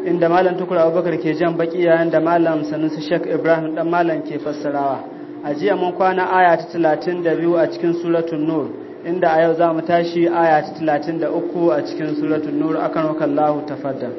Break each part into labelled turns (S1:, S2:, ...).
S1: inda malam tukur abubakar ke jan baki yayin da malam sanusi shek ibrahim dan malam ke fassarawa a jiya mun kwana aya ta talatin da biyu a cikin suratun nur inda a yau za mu tashi aya ta talatin da uku a cikin suratun nur akan wakallahu tafaddal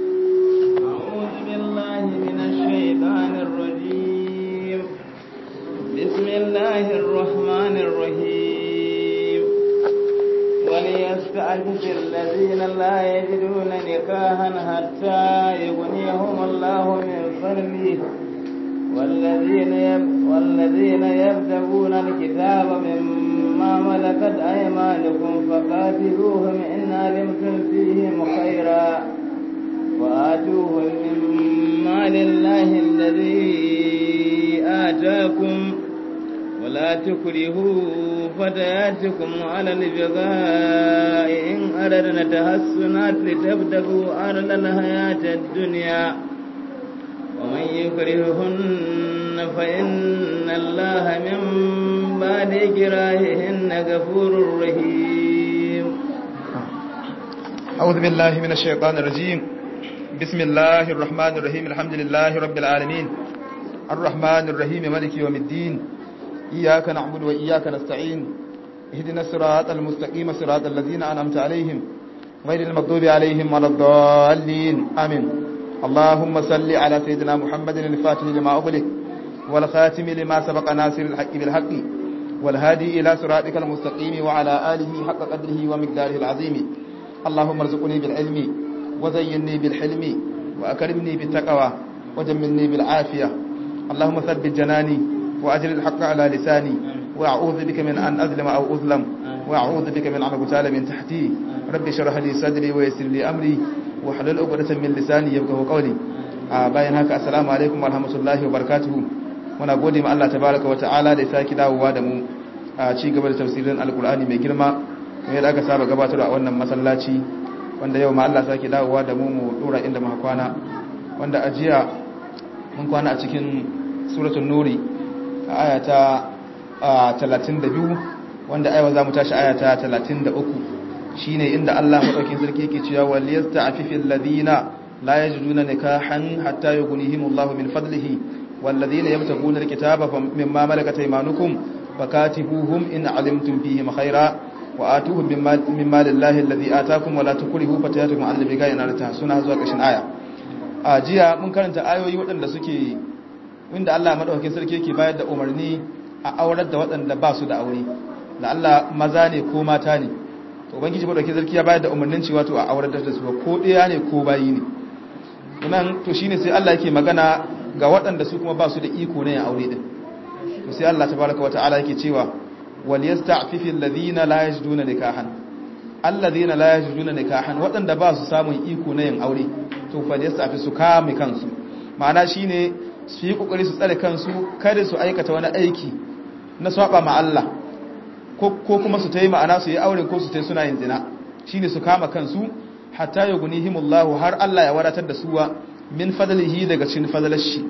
S2: بسم الله الرحمن الرحيم وليستعجز الذين لا يجدون نكاحا حتى يغنيهم الله من فضله والذين يب والذين يبتغون الكتاب مما ملكت أيمانكم فقاتلوهم إن علمتم فيهم خيرا وآتوهم مما لله الذي آتاكم ولا تكرهوا فتياتكم على البغاء إن أردنا تحسنات لتبتغوا أرض الحياة الدنيا ومن يكرههن فإن الله من بعد إكراههن غفور رحيم
S3: أعوذ بالله من الشيطان الرجيم بسم الله الرحمن الرحيم الحمد لله رب العالمين الرحمن الرحيم مالك يوم الدين إياك نعبد وإياك نستعين اهدنا الصراط المستقيم صراط الذين أنعمت عليهم غير المغضوب عليهم ولا الضالين آمين اللهم صل على سيدنا محمد الفاتح لما أغلق والخاتم لما سبق ناصر الحق بالحق والهادي إلى صراطك المستقيم وعلى آله حق قدره ومقداره العظيم اللهم ارزقني بالعلم وزينني بالحلم وأكرمني بالتقوى وجملني بالعافية اللهم ثبت جناني وأجل الحق على لساني وأعوذ بك من أن أظلم أو أظلم وأعوذ بك من أن أغتال من تحتي رب اشرح لي صدري ويسر لي أمري واحلل عقدة من لساني يفقهوا قولي bayan haka assalamu alaikum warahmatullahi wabarakatuh muna gode ma Allah tabaraka wa ta'ala da ya saki dawowa da mu a ci gaba da tafsirin alkur'ani mai girma kamar yadda aka saba gabatarwa a wannan masallaci wanda yau ma Allah saki dawowa da mu mu dora inda muka kwana wanda a jiya mun kwana a cikin suratul nuri a aya ta 32 wanda aiwa za mu tashi aya ta 33 shine inda Allah madaukin sarki yake cewa wal yasta'fifil ladina la yajiduna nikahan hatta yughnihimullahu min fadlihi wal ladina yabtaguna alkitaba mimma malakat aymanukum fakatibuhum in alimtum fihim khaira wa atuhum mimma lillahi alladhi ataakum wa la tukrihu fatayatukum alal bigai ina ta suna zuwa kashin aya a jiya mun karanta ayoyi waɗanda suke inda Allah madaukakin sarki yake bayar da umarni a aurar da waɗanda ba su da aure da Allah maza ne ko mata ne to ubangiji madaukakin sarki ya bayar da umarnin cewa to a aurar da su ko ɗaya ne ko bayi ne nan to shine sai Allah yake magana ga waɗanda su kuma ba su da iko ne a aure din to sai Allah tabaraka wa ta'ala yake cewa wal yasta'fifil ladina la yajiduna nikahan alladhina la yajiduna nikahan waɗanda ba su samun iko na yin aure to fa yasta'fi su kame kansu ma'ana shine su yi kokari su tsare kansu kada su aikata wani aiki na saba ma Allah ko kuma su ta yi ma'ana su yi aure ko su ta suna yin zina shine su kama kansu hatta yughnihimullahu har Allah ya wadatar da suwa min fadlihi daga cikin fadlar shi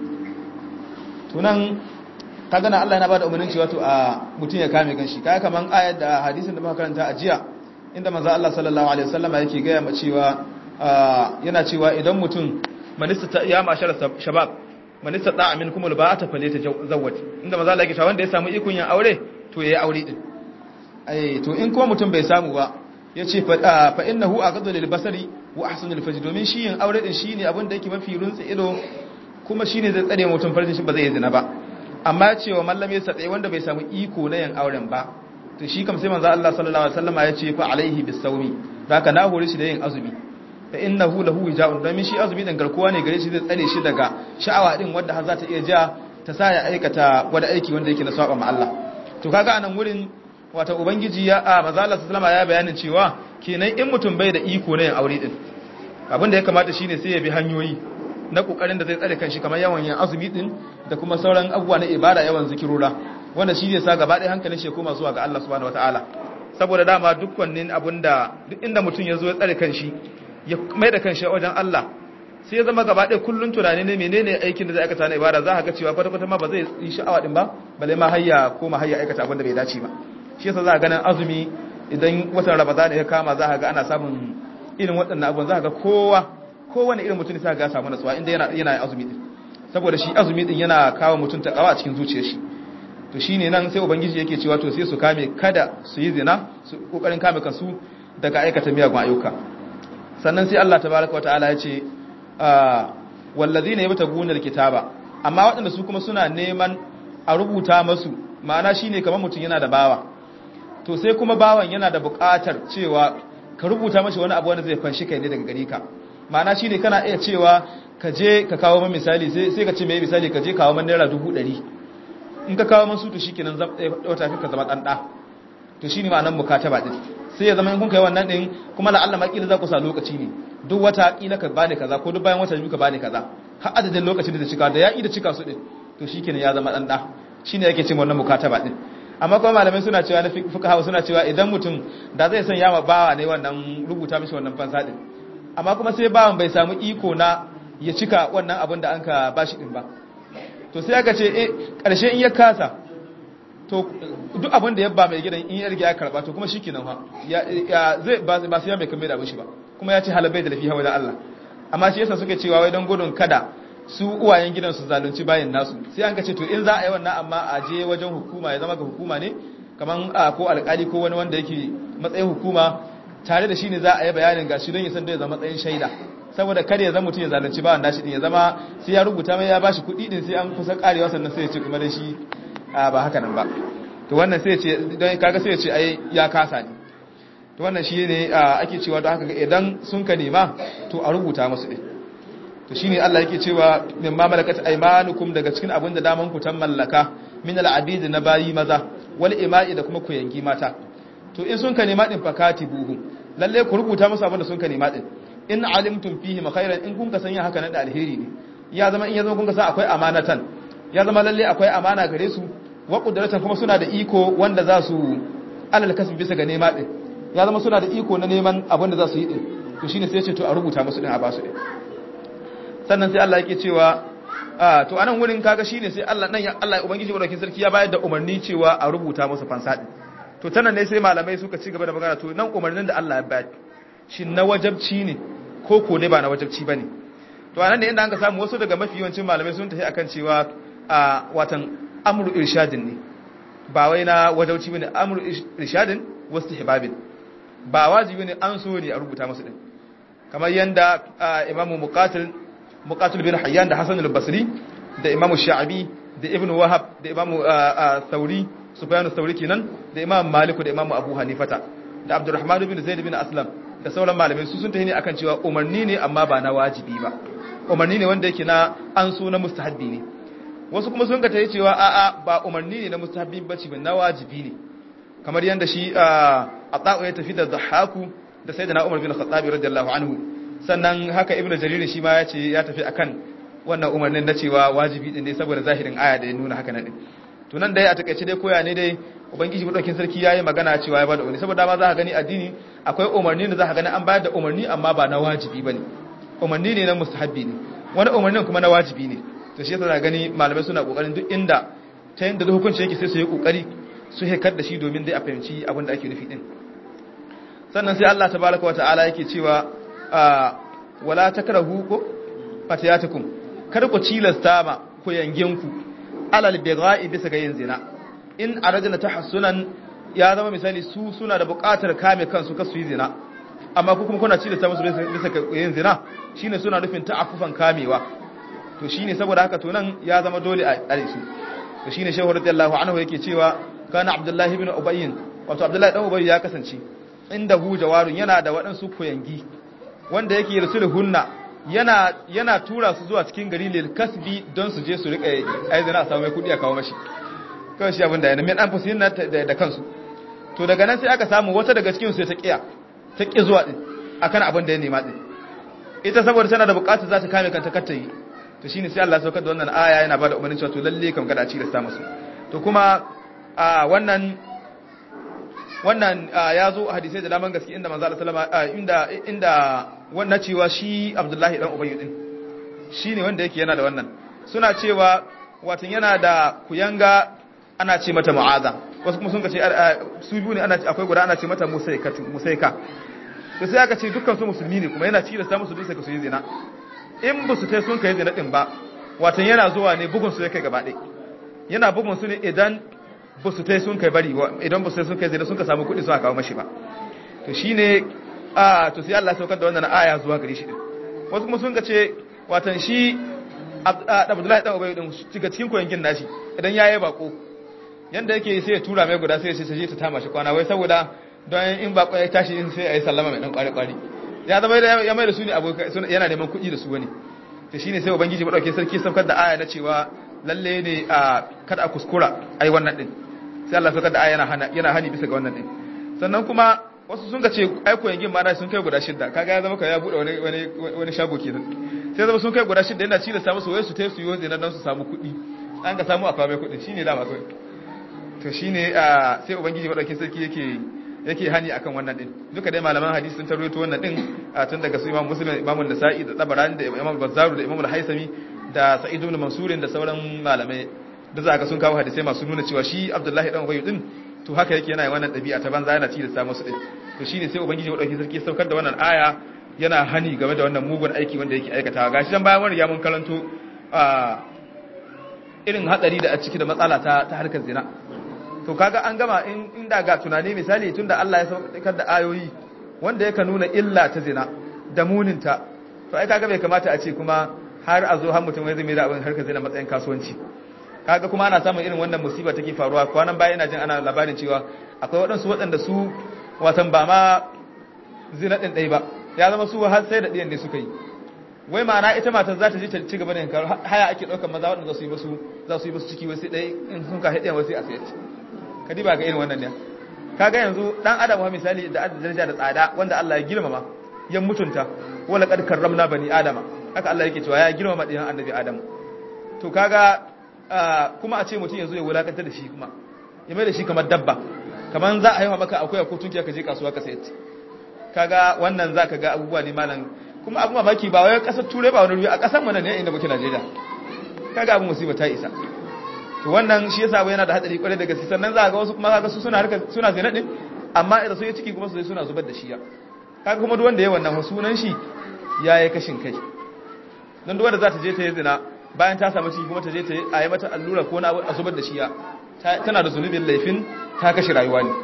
S3: tunan kaga na Allah yana bada umarnin cewa to a mutun ya kame kanshi kaga kaman ayat da hadisin da muka karanta a jiya inda manzo Allah sallallahu alaihi wasallama yake ga ya cewa yana cewa idan mutum manista ya mashara shabab manista da amin kuma ba ta fale ta zawwat inda maza Allah yake cewa wanda ya samu ikon yin aure to yayi aure din ai to in kuma mutum bai samu ba yace fa fa innahu aqadu lil basari wa ahsanu lil fajr domin shi yin aure din shine abin da yake mafi runtsi ido kuma shine zai tsare mutum farjin shi ba zai yi zina ba amma cewa mallam ya tsaye wanda bai samu iko na yin auren ba to shi kam sai manzo Allah sallallahu alaihi wasallam ya ce fa alaihi bisawmi haka na hore shi da yin azumi fa innahu lahu wija'un domin shi azumi dan garkuwa ne gare shi zai tsare shi daga sha'awa din wanda har za ta iya ja ta sa ya aikata wani aiki wanda yake na saba ma Allah to kaga anan wurin wata ubangiji ya a manzo Allah sallallahu alaihi ya bayanin cewa kenan in mutum bai da iko na yin aure din abin da ya kamata shine sai ya bi hanyoyi na kokarin da zai tsare kanshi kamar yawan yin azumi din da kuma sauran abubuwa na ibada yawan zikirura wanda shi zai sa gaba ɗaya hankalin shi ya koma zuwa ga Allah subhanahu wataala saboda dama dukkanin abinda duk inda mutum ya zo ya tsare kanshi ya mai da kanshi wajen Allah sai ya zama gaba ɗaya kullun tunani ne menene aikin da zai aikata na ibada za ka ga cewa kwata-kwata ma ba zai yi sha'awa din ba balle ma hayya ko ma hayya aikata abin da bai dace ba shi yasa za ka ganin azumi idan watan Ramadan ya kama za ka ga ana samun irin waɗannan abubuwan za ka ga kowa kowane irin mutum sai ga samu natsuwa inda yana yana azumi din saboda shi azumi din yana kawo mutum ta kawa a cikin zuciyar shi to shine nan sai ubangiji yake cewa to sai su kame kada su yi zina su kokarin kame kansu daga aikata miyagun ayyuka sannan sai Allah tabaraka wa ta'ala ya ce wallazina yabtaguna alkitaba amma waɗanda su kuma suna neman a rubuta masu ma'ana shine kamar mutum yana da bawa to sai kuma bawan yana da buƙatar cewa ka rubuta mashi wani abu wanda zai fanshi kai ne daga gare ka ma'ana shine kana iya cewa ka je ka kawo man misali sai ka ce mai misali ka je kawo man naira dubu ɗari in ka kawo man su to shikenan wata ka zama ɗan ɗa to shine ma'anar mukataba din sai ya zama in kun kai wannan din kuma la'alla ma kila za ku sa lokaci ne duk wata kila ka bani kaza ko duk bayan wata biyu ka bani kaza har adadin lokacin da zai cika da ya yi da cika su din to shikenan ya zama dan da shine yake cewa wannan mukataba din amma kuma malamai suna cewa na fuqaha suna cewa idan mutum da zai san yama bawa ne wannan rubuta mishi wannan fansa din amma kuma sai bawan bai samu iko na ya cika wannan abin da anka bashi din ba to sai aka ce eh karshe in ya kasa to duk abin da ya ba mai gidan in ya riga ya karba to kuma shikenan fa ya zai ba sai ya mai kamar da mishi ba kuma ya ce halabai da lafiya wajen Allah amma shi yasa suke cewa wai don gudun kada su uwayen gidan su zalunci bayan nasu sai an ka ce to in za a yi wannan amma a je wajen hukuma ya zama ga hukuma ne kaman ko alkali ko wani wanda yake matsayin hukuma tare da shi ne za a yi bayanin gashi don ya san da ya zama matsayin shaida saboda kada ya zama mutum ya zalunci bawan nashi din ya zama sai ya rubuta mai ya bashi kuɗi din sai an kusa karewa sannan sai ya ce kuma da shi ba haka nan ba to wannan sai ya ce don kaga sai ya ce ai ya kasa ne to wannan shi ne ake cewa don haka idan sun ka nema to a rubuta musu din to shine Allah yake cewa min ma malakat aymanukum daga cikin abin da daman ku tan mallaka min al-abid na bayi maza wal ima'i da kuma ku yangi mata to in sun ka nema din fakatibuhu lalle ku rubuta musu abin da sun ka nema din in alimtum fihi khairan in kun ka sanya haka nan da alheri ne ya zama in ya zama kun ka san akwai amanatan ya zama lalle akwai amana gare su wa qudratan kuma suna da iko wanda za su alal kasbi bisa ga nema din ya zama suna da iko na neman abin da za su yi din to shine sai ya ce to a rubuta musu din a basu din sannan sai Allah yake cewa to anan wurin kaga shine sai Allah nan Allah ubangiji madaukakin sarki ya bayar da umarni cewa a rubuta musu fansa din to tanan ne sai malamai suka ci gaba da magana to nan umarnin da Allah ya bayar shin na wajabci ne ko ko ne ba na wajabci bane to anan ne inda an ka samu wasu daga mafi yawancin malamai sun tafi akan cewa a watan amru irshadin ne ba wai na wajabci bane amru irshadin wastihbabin ba wajibi ne an so ne a rubuta musu din kamar yanda imamu muqatil muqatil bin hayyan da hasan al-basri da imamu sha'abi da ibnu wahab da imamu thawri sufyan thawri kenan da imamu malik da imamu abu hanifata da abdurrahman bin zaid bin aslam da sauran malamai su sun tafi ne akan cewa umarni ne amma ba na wajibi ba umarni ne wanda yake na an so na mustahabbi ne wasu kuma sun ka tayi cewa a'a ba umarni ne na mustahabbi bace ba na wajibi ne kamar yanda shi a ta'u ya tafi da dhahaku da sayyidina umar bin khattab radiyallahu anhu sannan haka ibnu jarir shi ma ya ce ya tafi akan wannan umarnin na cewa wajibi din ne saboda zahirin aya da ya nuna haka nan din to nan dai a takeice dai koya ne dai ubangiji madaukin sarki yayi magana cewa ya bada umarni saboda ma za ka gani addini akwai umarni da za ka gani an bayar da umarni amma ba na wajibi bane umarni ne na mustahabbi ne wani umarnin kuma na wajibi ne to shi yasa za gani malamai suna kokarin duk inda ta yanda da hukunci yake sai su yi kokari su hekar da shi domin dai a fahimci abin da ake nufi din sannan sai Allah tabaraka wa ta'ala yake cewa wala takrahu ko fatiyatukum kar ku cilasta ma ku yanginku alal bidha'i bisa ga yin zina in aradna tahassunan ya zama misali su suna da buƙatar kame kansu kasu yi zina amma ku kuma kuna cilasta musu bisa ga yin zina shine suna nufin ta'affufan kamewa to shine saboda haka to nan ya zama dole a tsare su to shine shehu radiyallahu anhu yake cewa kana abdullahi ibn ubayy wato abdullahi dan ubayy ya kasance inda hu jawarun yana da waɗansu koyangi wanda yake yarsulhunna yana yana tura su zuwa cikin gari lil kasbi don su je su rika aizana a samu mai kudi a kawo mashi kawai shi abin da yana min an fusi na da kansu to daga nan sai aka samu wata daga cikin su ta kiya ta ki zuwa din akan abin da ya nema din ita saboda tana da bukatu za ta kame kanta kar ta yi to shine sai Allah ya saukar da wannan aya yana bada umarnin cewa to lalle kam kada a ci da sa musu to kuma a wannan wannan ya zo a hadisai da daman gaske inda manzo Allah sallama inda inda wannan cewa shi Abdullahi dan Ubayy din shine wanda yake yana da wannan suna cewa watan yana da kuyanga ana ce mata Mu'aza wasu kuma sun ce su biyu ne ana akwai guda ana ce mata Musaika Musaika to sai aka ce dukkan su musulmi ne kuma yana tilasta musu bisa ga su yi zina in ba su tai sun kai zina din ba watan yana zuwa ne bugun su ya kai gaba ɗaya yana bugun su ne idan ba su tai sun kai bari idan ba su tai sun kai zina sun ka samu kuɗi sun kawo mashi ba to shine a to sai Allah ya saukar da wannan aya zuwa gare shi din wasu kuma sun ka ce watan shi Abdullahi dan Ubay din ciga cikin koyangin nashi idan yayi bako yanda yake sai ya tura mai guda sai ya ce sai ta tama shi kwana wai saboda don in bako ya tashi in sai ayi sallama mai dan kwari kwari ya zama ya mai da su ne abokai yana neman kuɗi da su wani to shine sai ubangiji madaukakin sarki saukar da aya na cewa lalle ne a kada a kuskura ai wannan din sai Allah saukar da aya yana hana yana hani bisa ga wannan din sannan kuma wasu sun ga ce aiko yangin ma sun kai guda shidda kaga ya zama ka ya bude wani wani wani shago kenan sai zama sun kai guda shidda yana ci da samu su wai su tai su yoze nan don su samu kuɗi an ka samu akwai mai kuɗi shine dama kai to shine sai ubangiji madaukakin sarki yake yake hani akan wannan din duka dai malaman hadisi sun tarwato wannan din tun daga su imam muslim imam nasa'i da tabarani da imam bazzaru da imam al-haisami da sa'id ibn mansur da sauran malamai da za ka sun kawo hadisai masu nuna cewa shi abdullahi dan ubayy din to haka yake yana wannan dabi'a ta banza yana ci da samu su din to shine sai ubangiji wadauki sarki saukar da wannan aya yana hani game da wannan mugun aiki wanda yake aikatawa gashi dan bayan wani ya mun karanto a irin hatsari da a ciki da matsala ta ta harkar zina to kaga an gama inda ga tunani misali tunda Allah ya saukar da ayoyi wanda yake nuna illa ta zina da muninta to ai kaga bai kamata a ce kuma har a zo har mutum zai mai da abin harkar zina matsayin kasuwanci kaga kuma ana samun irin wannan musiba take faruwa kwanan baya ina jin ana labarin cewa akwai waɗansu waɗanda su watan ba ma zina ɗin ɗai ba ya zama su har sai da ɗiyan ne suka yi wai ma'ana ita matar za ta je ta ci gaba da yankar haya ake ɗaukar maza waɗanda za su yi basu za su yi basu ciki wasu ɗai in sun ka haɗe wasu a sayar ka diba ga irin wannan ne kaga yanzu dan adam wa misali da daraja da tsada wanda Allah ya girmama ya mutunta wala qad karramna bani adama haka Allah yake cewa ya girmama ɗiyan annabi adam to kaga kuma a ce mutum yanzu ya wulakantar da shi kuma ya mai da shi kamar dabba kamar za a haifa maka akwai ko tunkiya ka je kasuwa ka sayar kaga wannan zaka ga abubuwa ne malam kuma abu mamaki ba wai kasar turai ba wani ruwa a kasar mu ne inda muke Najeriya kaga abu musiba ta isa to wannan shi yasa yana da hadari kwarai da gaske sannan za ga wasu kuma kaga su suna harka suna zina din amma idan su yi ciki kuma su suna zubar da shi ya kaga kuma duk wanda yayi wannan sunan shi yayi kashin kai dan duk wanda za ta je ta yi zina bayan ta samu ciki kuma ta je ta yi a yi mata allura ko na a zubar da shi ya tana da zunubin laifin ta kashe rayuwa ne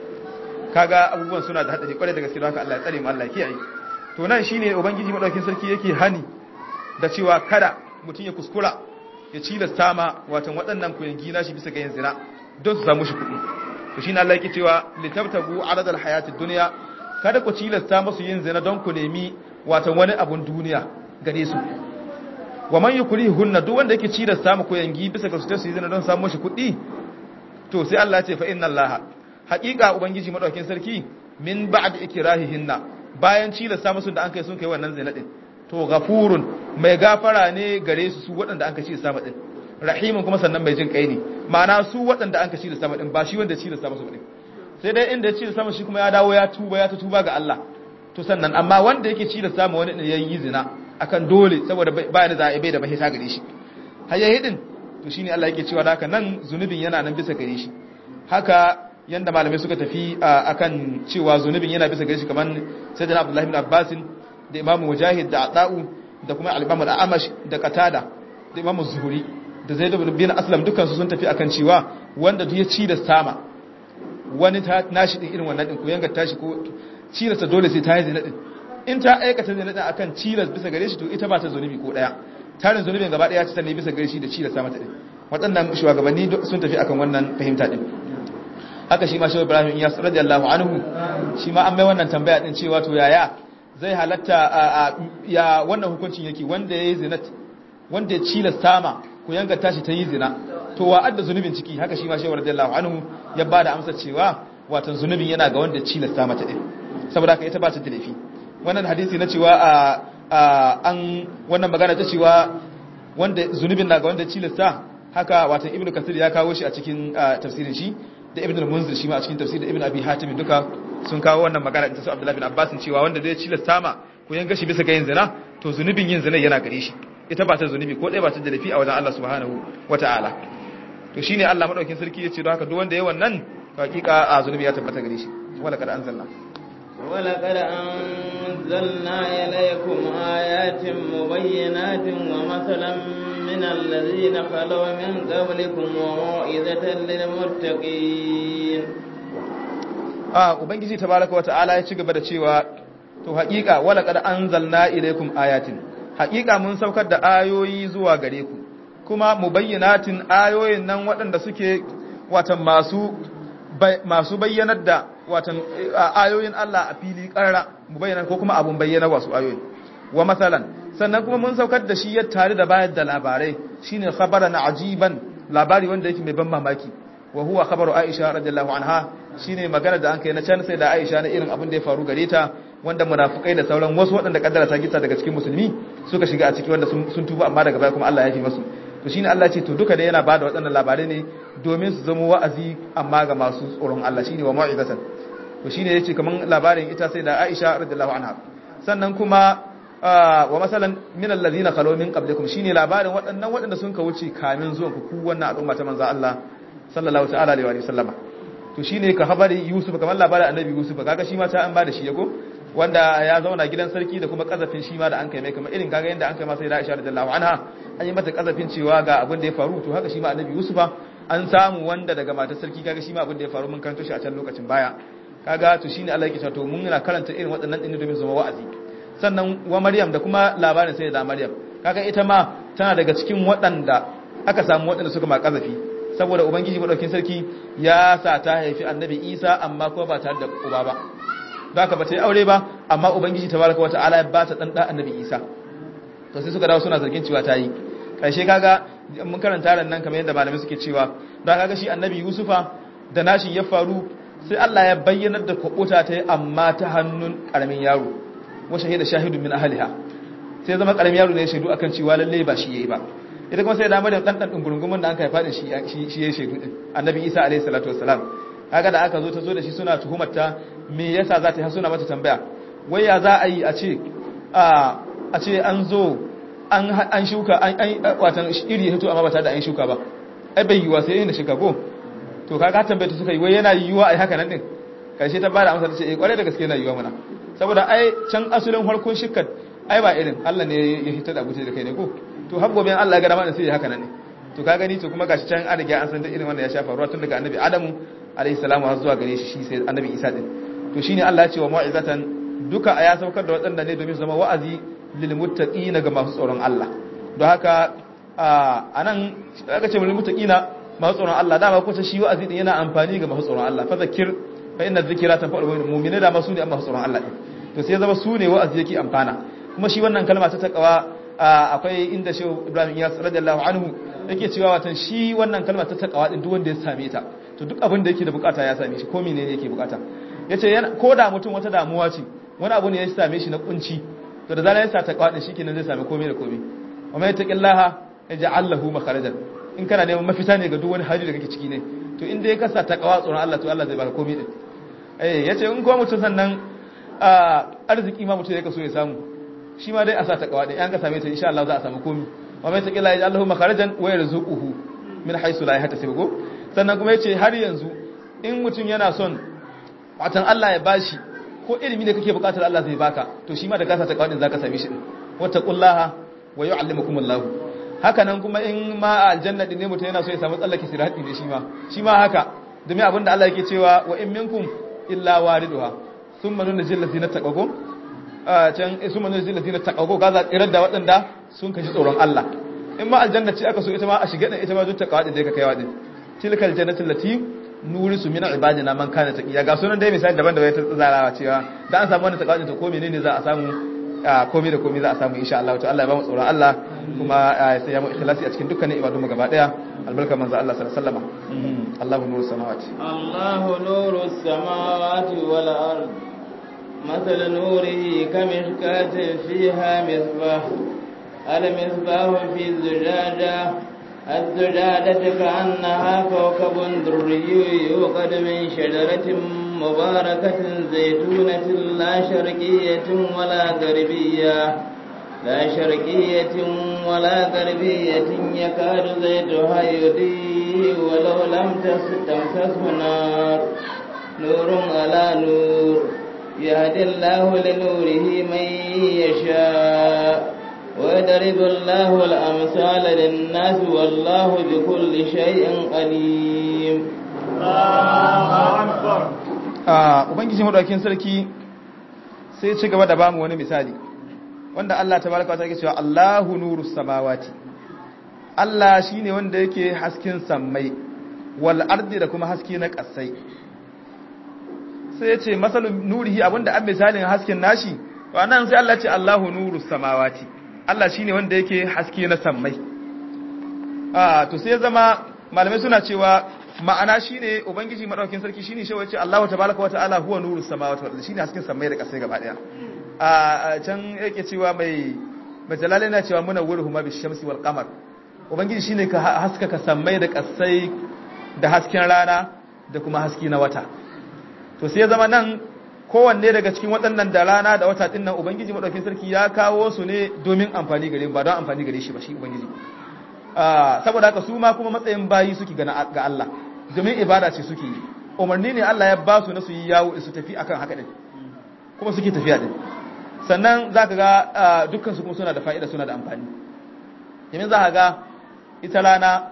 S3: kaga abubuwan suna da hadari kwarai da gaske haka Allah ya tsare mu Allah ya kiyaye to nan shine ubangiji madaukakin sarki yake hani da cewa kada mutum ya kuskura ya cilasta ma watan waɗannan kuyangi na shi bisa ga yin zina don su samu shi kuɗi to shine Allah yake cewa litabtagu aradal hayatid dunya kada ku cilasta musu yin zina don ku nemi watan wani abun duniya gare su wa man yukrihunna duk wanda yake cilasta mu kuyangi bisa ga su ta su yi zina don samu shi kuɗi to sai Allah ya ce fa inna Allah haƙiƙa ubangiji madaukakin sarki min ba'd ikrahihinna bayan cilasta musu da an kai sun kai wannan zina din to ghafurun mai gafara ne gare su su waɗanda an ka cilasta mu din rahimun kuma sannan mai jin kai ne ma'ana su waɗanda an ka cilasta mu din ba shi wanda cilasta musu din sai dai inda ya cilasta mu shi kuma ya dawo ya tuba ya ta tuba ga Allah to sannan amma wanda yake cilasta mu wani ya yi zina akan dole saboda ba da za a bai da mahita gare shi hayyahidin to shine Allah yake cewa da haka nan zunubin yana nan bisa gare shi haka yanda malamai suka tafi akan cewa zunubin yana bisa gare shi kamar sayyidina Abdullah ibn Abbas da Imam Mujahid da Ata'u da kuma al-Imam al-Amash da Qatada da Imam Zuhri da Zaid ibn Aslam dukkan su sun tafi akan cewa wanda duk ya ci da sama wani ta nashi din irin wannan din ko yanga tashi ko ci da dole sai ta yi zina din in ta aikata zina din akan cilas bisa gare shi to ita ba ta zunubi ko daya tarin zunubin gaba daya ta ne bisa gare shi da ci da sa mata din waɗannan shugabanni sun tafi akan wannan fahimta din haka shi ma shi Ibrahim Iyas radiyallahu anhu shi ma an mai wannan tambaya din cewa to yaya zai halatta ya wannan hukuncin yake wanda yayi zina wanda ya cilasta ma ku yanga tashi ta yi zina to wa adda zunubin ciki haka shi ma shi radiyallahu anhu ya bada amsa cewa watan zunubin yana ga wanda ya cilasta mata din saboda haka ita ba ta da laifi wannan hadisi na cewa an wannan magana ta cewa wanda zunubin na ga wanda ya cilasta haka watan ibnu kasir ya kawo shi a cikin tafsirin shi da ibn al-munzir shi ma a cikin tafsir da ibn abi hatim duka sun kawo wannan magana ta su abdullahi bin abbas cewa wanda zai cilasta ma ko yan gashi bisa ga yin zina to zunubin yin zina yana gare shi ita ba ta zunubi ko dai ba ta da lafi a wajen Allah subhanahu wataala to shine Allah madaukin sarki yace don haka duk wanda yayi wannan hakika a zunubi ya tabbata gare shi wala kad anzalna
S2: ولقد أنزلنا إليكم آيات مبينات ومثلا من الذين خلوا من قبلكم وموعظة للمتقين
S3: a ubangiji tabaraka wa ta'ala ya ci gaba da cewa to haƙiƙa wala qad anzalna ilaykum ayatin haƙiƙa mun saukar da ayoyi zuwa gare ku kuma mubayyinatin ayoyin nan waɗanda suke watan masu masu bayyanar da watan ayoyin Allah a fili ƙarara mubayyanar ko kuma abun bayyana wasu ayoyin wa masalan sannan kuma mun saukar da shi ya tare da bayar da labarai shine khabaran ajiban labari wanda yake mai ban mamaki wa huwa khabaru Aisha radiyallahu anha shine magana da an kai na can sai da Aisha na irin abin da ya faru gare ta wanda munafikai da sauran wasu waɗanda kaddara ta gita daga cikin musulmi suka shiga a ciki wanda sun tuba amma daga baya kuma Allah ya fi masu to shine Allah ce to duka da yana bada waɗannan labarai ne domin su zama wa'azi amma ga masu tsoron Allah shine wa mau'izatan to shine yace kaman labarin ita sai da Aisha radiyallahu anha sannan kuma wa masalan min allazina khalu min qablikum shine labarin waɗannan waɗanda sun ka wuce kamin zuwan ku wannan al'umma ta manzo Allah sallallahu ta'ala alaihi wa sallama to shine ka habari Yusuf kamar labarin annabi Yusuf kaga shi ma ta an bada shi yago wanda ya zauna gidan sarki da kuma kazafin shi ma da an kai mai kamar irin kaga yanda an kai masa da Aisha radiyallahu anha an yi mata kazafin cewa ga abin da ya faru to haka shi ma annabi Yusuf an samu wanda daga matar sarki kaga shi ma abin da ya faru mun karanto shi a can lokacin baya kaga to shine Allah yake cewa to mun na karanta irin waɗannan din domin zama wa'azi sannan wa Maryam da kuma labarin sai da Maryam kaga ita ma tana daga cikin waɗanda aka samu waɗanda suka ma kazafi saboda ubangiji madaukin sarki ya sa ta haifi annabi Isa amma kuma ba tare da uba ba da haka ba ta yi aure ba amma ubangiji tabaraka wata'ala ya ba ta dan da annabi Isa to sai suka dawo suna zargin cewa ta yi karshe kaga mun karanta ran nan kamar yadda malamai suke cewa da kaga shi annabi Yusufa da nashi ya faru sai Allah ya bayyanar da kwabuta ta yi amma ta hannun karamin yaro wa shahida shahidun min ahliha sai zama karamin yaro ne ya shaidu akan cewa lalle ba shi yayi ba ita kuma sai da Maryam dan dan gurgumin da an kai fadin shi shi yayi shaidu din annabi Isa alaihi salatu wassalam kaga da aka zo ta zo da shi suna tuhumar ta me yasa za ta yi suna mata tambaya wai ya za a yi a ce a ce an zo an shuka an watan iri ya hito amma ba ta da an shuka ba ai bai yiwa sai yin shuka ko to kaga tambaye ta suka yi wai yana yiwa ai haka nan din karshe ta bada amsa ta ce eh kwarai da gaske yana yiwa mana saboda ai can asulin harkon shukar ai ba irin Allah ne ya hitar da abuce da kai ne ko to har gobe Allah ya ga dama sai ya haka nan ne to ka gani to kuma gashi can an riga an san da irin wanda ya shafa ruwa tun daga annabi Adamu alayhi salamu har zuwa gare shi shi sai annabi Isa din to shine Allah ya ce wa mau'izatan duka ya saukar da waɗanda ne domin su zama wa'azi lil muttaqina ga masu tsoron Allah don haka anan aka ce lil muttaqina masu tsoron Allah dama kusa shi wa'azi din yana amfani ga masu tsoron Allah fa zakir fa inna dhikra tanfa'ul mu'minina da masu ne amma tsoron Allah din to sai zama su ne wa'azi yake amfana kuma shi wannan kalma ta takawa akwai inda shehu Ibrahim Iyas radiyallahu anhu yake cewa watan shi wannan kalma ta takawa din duk wanda ya same ta to duk abin da yake da bukata ya same shi ko menene yake bukata yace ko da mutum wata damuwa ce wani abu ne ya same shi na kunci to da zarar ya sa takawa din shikenan zai same komai da komai amma ya taqillaha yaj'al lahu makharajan in kana neman mafita ne ga duk wani hali da kake ciki ne to in dai ka sa takawa tsoron Allah to Allah zai baka komai din eh yace in ko mutum sannan arziki ma mutum ya kaso ya samu shi ma dai a sa takawa din an ka same ta insha Allah za a samu komai wa mai taqillaha yaj'al lahu makharajan wa yarzuquhu min haythu la yahtasib go sannan kuma yace har yanzu in mutum yana son watan Allah ya bashi ko ilimi da kake bukatar Allah zai baka to shi ma da gasa ta kawai zaka same shi din wattaqullaha wa yu'allimukumullahu haka nan kuma in ma a aljanna din ne mutum yana so ya samu tsallake sirati ne shi ma shi ma haka domin abinda Allah yake cewa wa in minkum illa wariduha thumma nunzil ladina taqaw a can thumma nunzil ladina taqaw gaza tsirar da waɗanda sun kashi tsoron Allah in ma aljanna ce aka so ita ma a shiga din ita ma zuta kawai da ka kaiwa din tilkal jannatu lati nurisu min ibadina man kana taqiya ga sunan dai misali daban-daban ta tsarawa cewa da an samu wannan taqwa to ko menene za a samu komai da komai za a samu insha Allah to Allah ya ba mu tsoron Allah kuma ya sai ya mu ikhlasi a cikin dukkanin ibadun mu gaba daya albarka manzo Allah sallallahu alaihi wasallam Allahu nuru samawati
S2: Allahu nuru samawati wal ard مثل نوره كمشكاة فيها مصباح المصباح في الزجاجة الزجاجة كأنها كوكب دري يوقد من شجرة مباركة زيتونة لا شرقية ولا غربية لا شرقية ولا غربية يكاد زيتها يضيء ولو لم تمسسه نار نور على نور يهدي الله لنوره من يشاء ويضرب الله الأمثال للناس والله بكل شيء عليم
S3: ubangiji madaukakin sarki sai ci gaba da bamu wani misali wanda Allah tabaraka wa ta'ala yake cewa Allahu nurus samawati Allah shine wanda yake hasken sammai wal ardi da kuma haske na kasai sai yace masalun nurihi abinda an misalin hasken nashi to anan sai Allah ya ce Allahu nurus samawati Allah shine wanda yake haske na sammai ah to sai zama malamai suna cewa ma'ana shine ubangiji madaukakin sarki shine shi wace Allahu tabaaraka wa ta'ala huwa nurus samawati wal ardi shine hasken sammai da kasai gaba daya a can yake cewa mai majalala yana cewa muna wuruhu ma bishamsi wal qamar ubangiji shine ka haskaka sammai da kasai da hasken rana da kuma haski na wata to sai zama nan kowanne daga cikin waɗannan da rana da wata ɗin nan ubangiji maɗaukin sarki ya kawo su ne domin amfani gare ba don amfani gare shi ba shi ubangiji saboda haka su ma kuma matsayin bayi suke ga Allah domin ibada ce suke yi umarni ne Allah ya ba su na su yi yawo su tafi akan haka ɗin kuma suke tafiya ɗin sannan za ka ga dukkan su kuma suna da fa'ida suna da amfani yamin za ka ga ita rana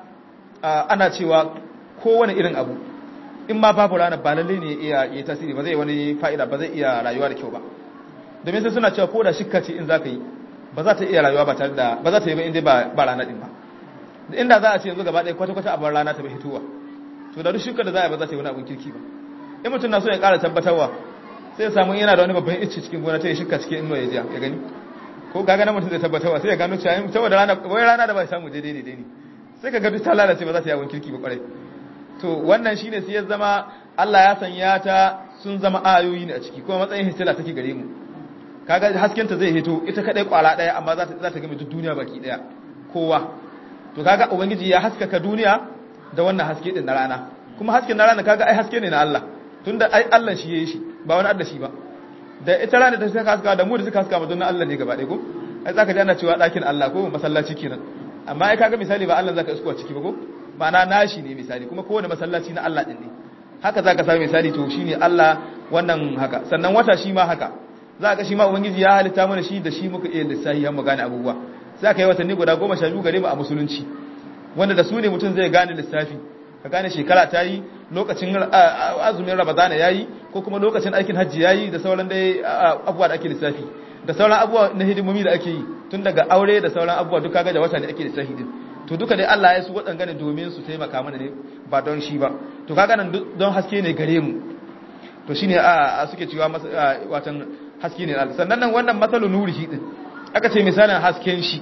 S3: ana cewa kowane irin abu in ma babu rana ba lalle ne iya yi tasiri ba zai wani fa'ida ba zai iya rayuwa da kyau ba domin sai suna cewa ko da shikka ce in za ka yi ba za ta iya rayuwa ba tare da ba za ta yi ba inda ba rana din ba inda za a ce yanzu gaba ɗaya kwata-kwata abin rana ta bai hitowa to da duk shukka da za a yi ba za ta yi wani abin kirki ba in mutum na so ya ƙara tabbatarwa sai ya samu yana da wani babban icce cikin gona ta yi shikka cikin inuwa ya ya gani ko ga ganin mutum zai tabbatarwa sai ya gano cewa saboda rana wai rana da ba samu daidai ne daidai sai ka ga duk ta lalace ba za ta yi abin kirki ba kwarai to wannan shine sai ya zama Allah ya sanya ta sun zama ayoyi ne a ciki kuma matsayin histila take gare mu kaga haskenta zai hito ita kadai kwala daya amma za ta za ta game duk duniya baki daya kowa to kaga ubangiji ya haskaka duniya da wannan haske din na rana kuma hasken na rana kaga ai haske ne na Allah tunda ai Allah shi yayi shi ba wani Allah shi ba da ita rana ta saka haska da mu da suka haska mu don Allah ne gaba ɗaya ko ai zaka ji ana cewa ɗakin Allah ko masallaci kenan amma ai kaga misali ba Allah zaka isko a ciki ba ko ma'ana nashi ne misali kuma kowane masallaci na Allah din ne haka zaka samu misali to shine Allah wannan haka sannan wata shi ma haka za ka shi ma ubangiji ya halitta mana shi da shi muka iya lissahi har mu gane abubuwa sai ka yi watanni guda goma sha biyu gare mu a musulunci wanda da su ne mutum zai gane lissafi ka gane shekara ta yi lokacin azumin ramadana ya yi ko kuma lokacin aikin hajji ya yi da sauran dai abubuwa da ake lissafi da sauran abubuwa na hidimomi da ake yi tun daga aure da sauran abubuwa duka ga da wata ne ake lissafi din to duka dai Allah ya su waɗanga ne domin su taimaka mana ne ba don shi ba to kaga nan don haske ne gare mu to shine a suke cewa watan haske ne Allah sannan nan wannan masalu nurihi din aka ce misalin hasken shi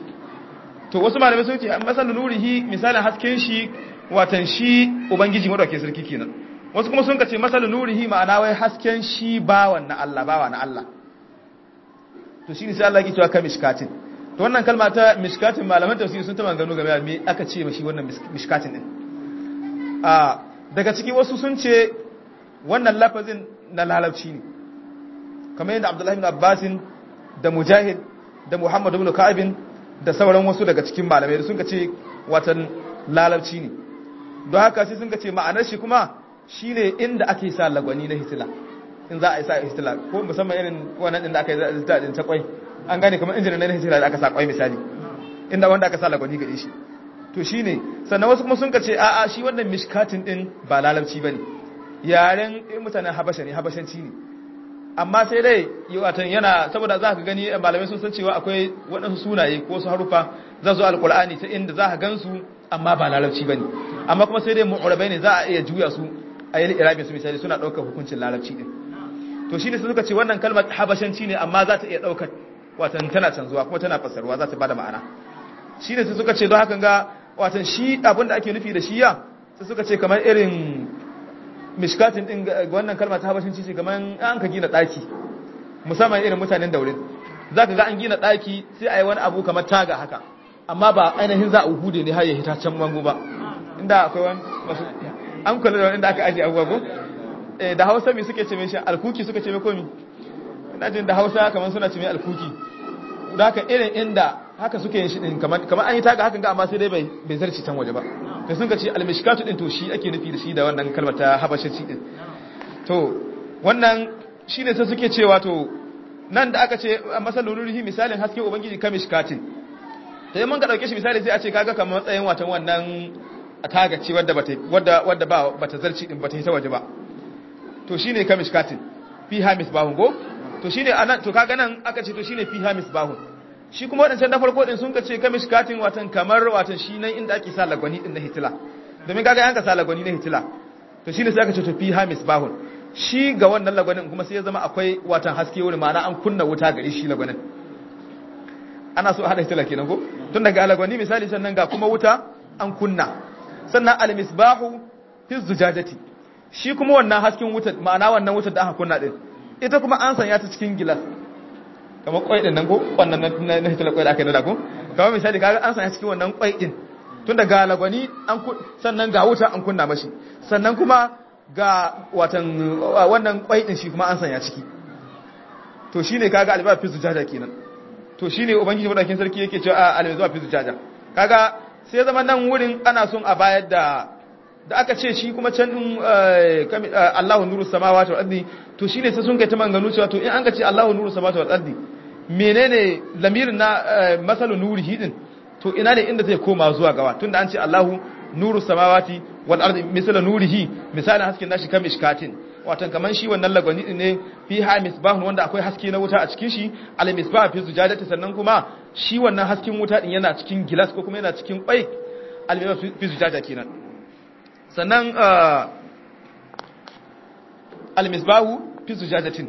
S3: to wasu malamai sun ce masalu nurihi misalin hasken shi watan shi ubangiji madaukakin sarki kenan wasu kuma sun ce masalu nurihi ma'ana wai hasken shi bawan na Allah bawa na Allah to shine sai Allah ya cewa ka mishkatin to wannan kalma ta mishkatin malaman tafsiri sun ta maganganu game da me aka ce mashi wannan mishkatin din a daga ciki wasu sun ce wannan lafazin na lalabci ne kamar yadda Abdullahi ibn Abbasin da Mujahid da Muhammad ibn Ka'ab da sauran wasu daga cikin malamai sun ce watan lalabci ne don haka sai sun ce ma'anar shi kuma shine inda ake sa lagwani na hitila in za a yi sa hitila ko musamman irin wannan din da aka yi zita din ta kwai an gane kamar injinin na hitila da aka sa kwai misali inda wanda aka sa lagwani gare shi to shine sannan wasu kuma sun ce a'a shi wannan mishkatin din ba lalabci bane yaren mutanen habasha ne habashanci ne amma sai dai watan yana saboda za ka gani malamai sun san cewa akwai waɗansu sunaye ko su harufa za su alƙul'ani ta inda za ka gansu amma ba larabci ba ne amma kuma sai dai mu'urabai ne za a iya juya su a yi irabin su misali suna ɗaukar hukuncin larabci ɗin to shi ne suka ce wannan kalmar habashanci ne amma za ta iya ɗaukar watan tana canzuwa kuma tana fassarwa za ta bada ma'ana shi ne suka ce don hakan ga watan shi abin da ake nufi da shi ya suka ce kamar irin mishkatin din wannan kalma ta habashin ce kamar an ka gina daki musamman irin mutanen daurin zaka ga an gina daki sai a yi wani abu kamar taga haka amma ba ainihin za a hude ne har ya hita can mango ba inda akwai wani masu an kula da inda aka aje abubuwa ko eh da Hausa me suke ce mai shi alkuki suka ce mai komi ina jin da Hausa kamar suna ce mai alkuki da haka irin inda haka suke yin shi din kamar kamar an yi taga hakan ga amma sai dai bai bai zarci can waje ba da sun ka ce almishkatu din to shi ake nufi da shi da wannan kalmar ta habashaci din to wannan shine sai suke cewa to nan da aka ce masalul nurihi misalin haske ubangiji kamishkatin to yi mun ga dauke shi misali sai a ce kaga kamar matsayin watan wannan taga ce wadda bata wadda wadda ba bata zarci din bata hita waje ba to shine kamishkatin fi hamis bahun go to shine anan to kaga nan aka ce to shine fi hamis bahun shi kuma wadancan na farko din sun ka ce kamishkatin watan kamar watan shi nan inda ake sa lagwani din na hitila domin kaga yanka sa lagwani na hitila to shine sai aka ce to fi hamis bahun shi ga wannan lagwanin kuma sai ya zama akwai watan haske wuri ma'ana an kunna wuta gari shi lagwanin ana so a hada hitila kenan ko tun daga alagwani misali sannan ga kuma wuta an kunna sannan almisbahu fi zujajati shi kuma wannan hasken wuta ma'ana wannan wutar da aka kunna din ita kuma an sanya ta cikin gilas kamar kwai din nan ko wannan na hitila kwai da aka yi da ko kamar misali kaga an sanya cikin wannan kwai din tun daga alagwani an sannan ga wuta an kunna mashi sannan kuma ga watan wannan kwai din shi kuma an sanya ciki to shine kaga alba fi zujaja kenan to shine ubangiji madakin sarki yake cewa alba zuwa fi zujaja kaga sai zama nan wurin ana son a bayar da da aka ce shi kuma can din Allahu nuru samawati wal ardi to shine sai sun kai ta manganu cewa to in an ka ce Allahu nuru samawati wal ardi menene lamirin na masalu nurihi din to ina ne inda zai koma zuwa gawa tunda an ce Allahu nuru samawati wal ardi misala nurihi misalin hasken nashi kam ishkatin watan kaman shi wannan lagwani din ne fi ha misbahun wanda akwai haske na wuta a cikin shi al misbah fi zujadati sannan kuma shi wannan hasken wuta din yana cikin gilas ko kuma yana cikin kwai al misbah fi zujada kenan sannan al misbahu fi zujadatin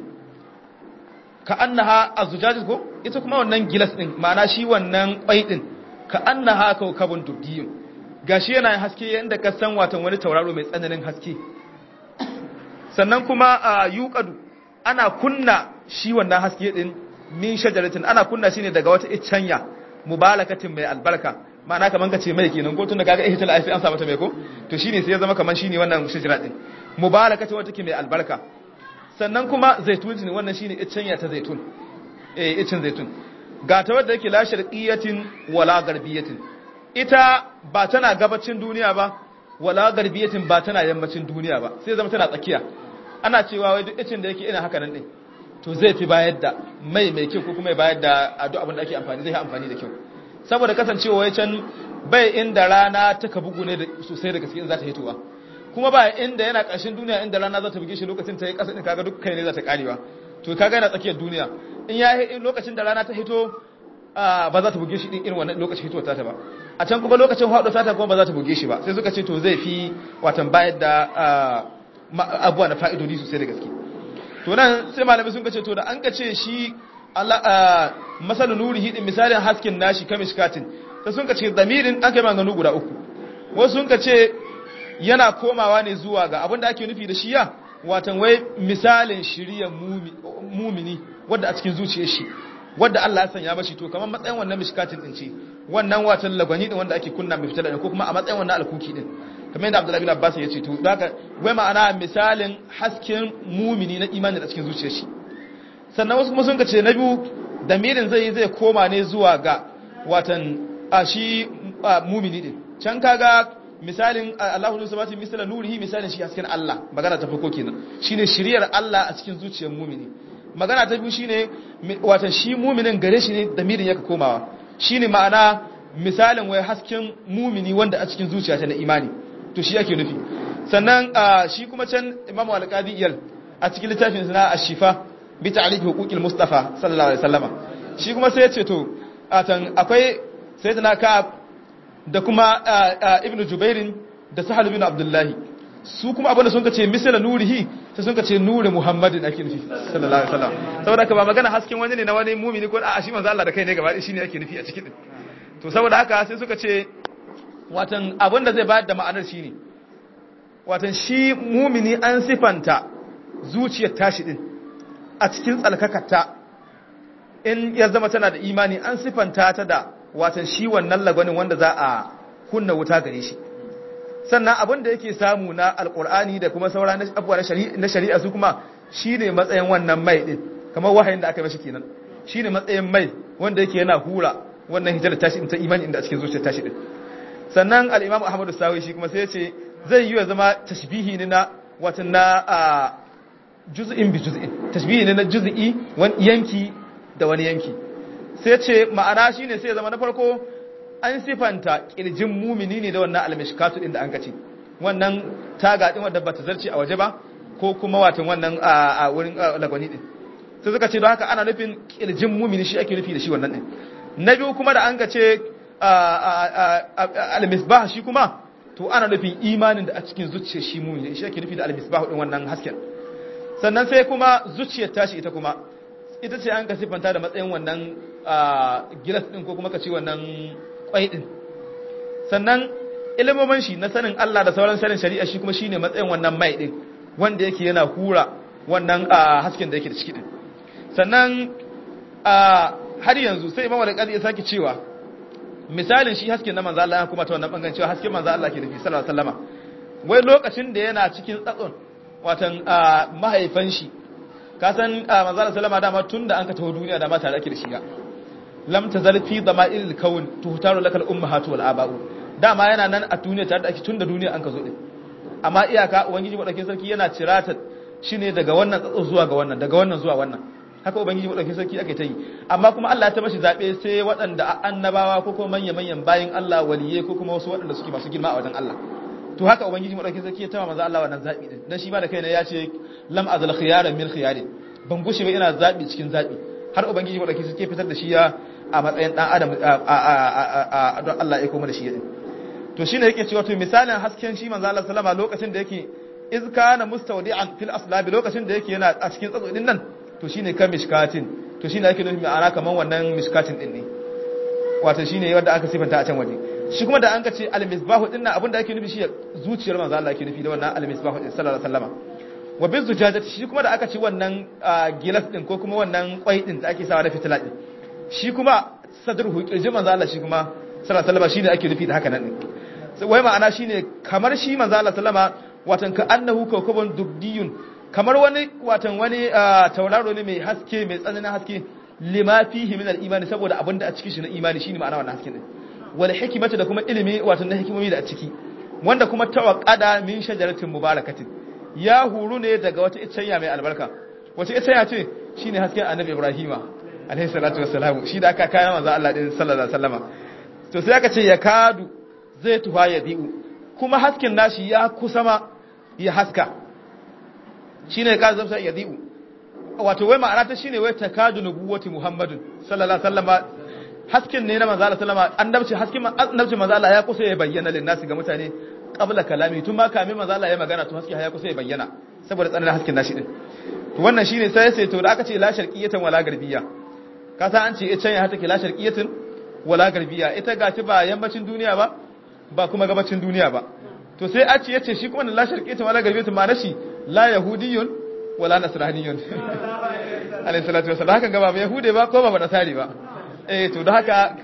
S3: ka annaha azujajat ko ita kuma wannan gilas din ma'ana shi wannan kwai din ka annaha kawkabun dubdiyun gashi yana haske yadda ka san watan wani tauraro mai tsananin haske sannan kuma a yuqadu ana kunna shi wannan haske din min shajaratin ana kunna shi ne daga wata iccenya mubalakatin mai albarka ma'ana kaman ka ce mai kenan ko tun da kaga ihtal aifi an samu ta mai ko to shine sai ya zama kaman shine wannan shajara din mubalakatin wata ke mai albarka sannan kuma zaitun ne wannan shine iccenya ta zaitun eh iccen zaitun ga ta wadda yake la sharqiyatin wala garbiyatin ita ba tana gabacin duniya ba wala garbiyatin ba tana yammacin duniya ba sai zama tana tsakiya ana cewa wai duk icin da yake ina haka nan din to zai fi bayar da mai mai kyau ko kuma bayar da duk abin da ake amfani zai yi amfani da kyau saboda kasancewa wai can bai inda rana ta ka bugu ne sosai da gaske in za ta hitowa kuma ba inda yana ƙarshen duniya inda rana za ta buge shi lokacin ta yi ƙasa din kaga duk kai ne za ta karewa to kaga yana tsakiyar duniya in ya lokacin da rana ta hito ba za ta buge shi din irin wannan lokacin hitowar ta ba a can kuma lokacin haɗo sata kuma ba za ta buge shi ba sai suka ce to zai fi watan bayar da abuwa na fa'idodi sosai da gaske to nan sai malamai sun ce to da an ka ce shi masal nuri hidin misalin hasken nashi kamishkatin sai sun ka ce damirin an kai maganganu guda uku wasu sun ka ce yana komawa ne zuwa ga abin da ake nufi da shi ya watan wai misalin shiriyar mumini wadda a cikin zuciyar shi wadda Allah ya sanya mashi to kamar matsayin wannan mishkatin din ce wannan watan lagwani din wanda ake kunna mai fitar da ko kuma a matsayin wannan alkuki din kamar yadda Abdullahi bin Abbas ya ce to daga wai ma'ana misalin hasken mumini na imani da cikin zuciyar shi sannan wasu kuma sun ce na biyu damirin zai zai koma ne zuwa ga watan a shi mumini din can kaga misalin Allahu nusu sabati misala nurihi misalin shi hasken Allah magana ta farko kenan shine shiriyar Allah a cikin zuciyar mumini magana ta biyu shine watan shi muminin gare shi ne damirin yaka komawa shine ma'ana misalin wai hasken mumini wanda a cikin zuciya ta na imani to shi yake nufi sannan shi kuma can imamu al-qadi iyal a cikin littafin sana ash-shifa bi ta'rif huquqil mustafa sallallahu alaihi wasallama shi kuma sai ya ce to atan akwai sayyidina ka'ab da kuma ibnu jubairin da sahal bin abdullahi su kuma abinda sun kace misala nurihi sai sun kace nuri muhammadin ake nufi sallallahu alaihi wasallam saboda haka ba magana hasken wani ne na wani mumini ko a shi manzo Allah da kai ne gaba shi ne ake nufi a cikin din to saboda haka sai suka ce watan abinda zai bayar da ma'anar shine watan shi mumini an sifanta zuciyar tashi din a cikin tsalkakarta in ya zama tana da imani an sifanta ta da watan shi wannan lagwanin wanda za a kunna wuta gare shi sannan abin da yake samu na alkur'ani da kuma saura abubuwa na shari'a su kuma shi ne matsayin wannan mai din kamar wahayin da aka mashi kenan shi ne matsayin mai wanda yake yana hura wannan hijar tashi ta imani inda a cikin zuciyar tashi din sannan al-imam ahmadu sawi shi kuma sai ya ce zai yi wa zama tashbihi ne na watan na juz'in bi juz'in tashbihi ne na juz'i wani yanki da wani yanki sai ce ma'ana shine sai zama na farko an sifanta kirjin mumini ne da wannan almishkatu din da an kace wannan taga din wadda bata zarce a waje ba ko kuma watan wannan a wurin lagwani din sai suka ce don haka ana nufin kirjin mumini shi ake nufi da shi wannan din na biyu kuma da an kace almisbah shi kuma to ana nufin imanin da a cikin zuciyar shi mumini shi ake nufi da almisbah din wannan hasken sannan sai kuma zuciyar tashi ita kuma ita ce an ka siffanta da matsayin wannan gilas din ko kuma ka ce wannan kwai din sannan ilimomin shi na sanin Allah da sauran sanin shari'a shi kuma shine matsayin wannan mai din wanda yake yana hura wannan hasken da yake da ciki din sannan har yanzu sai Imam Al-Qadi ya sake cewa misalin shi hasken na manzo Allah kuma ta wannan bangaren cewa hasken manzo Allah ke nufi sallallahu alaihi wasallama wai lokacin da yana cikin tsatson watan mahaifan shi ka san manzo Allah sallama dama tunda an ka taho duniya dama tare ake da shi ga lam tazal fi dama'il kawn tuhtaru lakal ummahatu wal aba'u dama yana nan a duniya tare da ake tunda duniya an ka zo din amma iyaka ubangiji madaukakin sarki yana cirata shine daga wannan tsatso zuwa ga wannan daga wannan zuwa wannan haka ubangiji madaukakin sarki ake ta yi amma kuma Allah ya ta mashi zabe sai waɗanda annabawa ko kuma manyan manyan bayin Allah waliye ko kuma wasu waɗanda suke masu girma a wajen Allah to haka ubangiji madaukakin sarki ya tama manzo Allah wannan zabi din dan shi ma da kaina ya ce lam azal khiyaran min khiyari ban gushe ba ina zabi cikin zabi har ubangiji madaukakin sarki ya fitar da shi ya a matsayin dan adam a don Allah ya koma da shi din to shine yake cewa to misalin hasken shi manzo Allah sallama lokacin da yake iz kana mustawdi'an fil aslabi lokacin da yake yana a cikin tsatso din nan to shine kan mishkatin to shine yake nufi ma'ana kaman wannan mishkatin din ne wato shine wanda aka sifanta a can waje shi kuma da an ka ce al-misbahu din nan abinda ake nufi shi zuciyar manzo Allah ake nufi da wannan al-misbahu din sallallahu alaihi wasallama wa bin zujajati shi kuma da aka ci wannan gilas din ko kuma wannan kwai din da ake sawa na fitila din shi kuma sadruhu kirjin manzo Allah shi kuma sallallahu alaihi wasallama shine ake nufi da haka nan din wai ma'ana shine kamar shi manzo Allah sallama watan ka annahu kawkabun dubdiyun kamar wani watan wani tauraro ne mai haske mai tsananin haske lima fihi min al-imani saboda abinda a cikin shi na imani shine ma'ana wannan haske din wal hikmata da kuma ilimi watan na hikimomi da a ciki wanda kuma tawaqqada min shajaratin mubarakatin ya huru ne daga wata icciya mai albarka wace icciya ce shine hasken annabi ibrahima alaihi salatu wassalam shi da aka kayan manzo Allah din sallallahu alaihi wasallama to sai aka ce ya kadu zai tuha ya di'u kuma hasken nashi ya kusa ma ya haska shine ya kazu zai ya di'u wato wai ma'ana ta shine wai takadu nubuwati muhammadin sallallahu alaihi wasallama hasken ne na manzo Allah sallama annabci hasken annabci manzo Allah ya kusa ya bayyana lin nasi ga mutane qabla kalami tun ma kamin manzo Allah ya magana to haske ya kusa ya bayyana saboda tsananin hasken nashi din to wannan shine sai sai to da aka ce la sharqiyatan wala garbiyya ka san an ce ita ya take la sharqiyatan wala garbiyya ita gaci ba yammacin duniya ba ba kuma gabacin duniya ba to sai a ce yace shi kuma la sharqiyatan wala garbiyatan ma nashi la yahudiyyun wala nasraniyyun alayhi salatu wasallam hakan gaba ba yahude ba ko ba nasari ba eh to da haka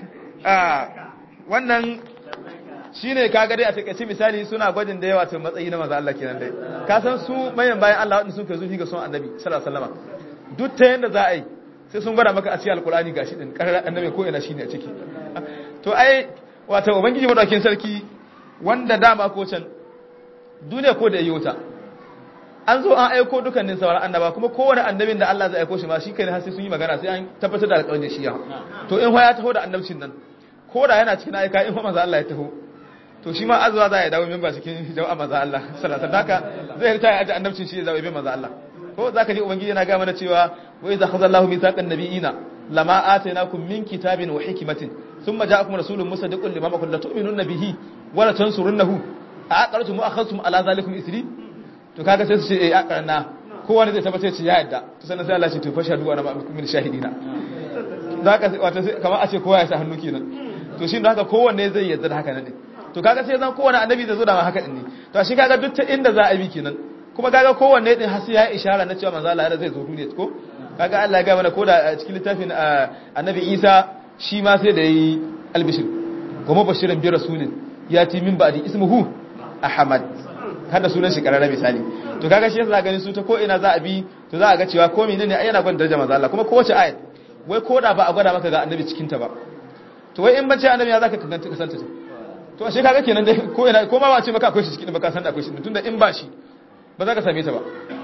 S3: wannan shine kaga dai a takaice misali suna gwajin da yawa to matsayi na manzo Allah kenan dai ka san su mayan bayan Allah wanda sun kai zufi ga son annabi sallallahu alaihi wasallam duk ta yanda za a yi sai sun gwada maka a cikin alkurani gashi din karar annabi ko ina shine a ciki to ai wato ubangiji madaukin sarki wanda dama ko can duniya ko da yota an zo an aiko dukkanin sauran annaba kuma kowane annabin da Allah zai aiko shi ma shi kai ne har sai sun yi magana sai an tabbatar da alƙawarin shi ya to in ya taho da annabcin nan ko da yana cikin aika in manzo Allah ya taho to shi ma azwa za ya dawo memba cikin jama'a manzo Allah sallallahu alaihi wasallam zai rita ya aje annabcin shi ya zawo bin manzo Allah ko zaka ji ubangiji yana ga mana cewa wa idza khadha Allahu mithaqan nabiyina lama atainakum min kitabin wa hikmatin thumma ja'akum rasulun musaddiqun lima ma'akum la tu'minunna bihi wa la tansurunnahu a aqartum wa akhadhtum ala zalikum isri to kaga sai su ce eh aqarna kowa ne zai tabbatar ce ya yadda to sannan sai Allah ce to fashadu wa na min shahidina zaka wato kamar a ce kowa ya sa hannu kenan to shi haka kowanne zai yadda da haka ne to kaga sai zan kowanne annabi zai zo da haka din ne to shi kaga duk ta inda za a bi kenan kuma kaga kowanne din har sai ya ishara na cewa manzo Allah zai zo duniya ko kaga Allah ya ga mana koda a cikin littafin annabi Isa shi ma sai da yi albishir kuma bashirin bi rasulin yati min ba'di ismuhu ahmad kada sunan shi karara misali to kaga shi yasa ganin su ta ko ina za a bi to za a ga cewa ko menene ai yana gwada darajar manzo Allah kuma kowace ayat wai koda ba a gwada maka ga annabi cikin ta ba to wai in bace annabi ya zaka kanta kasanta ta to ashe kaga kenan dai ko ina ko ma ba ce maka akwai shi cikin ba ka san da akwai shi tunda in ba shi ba za ka same ta ba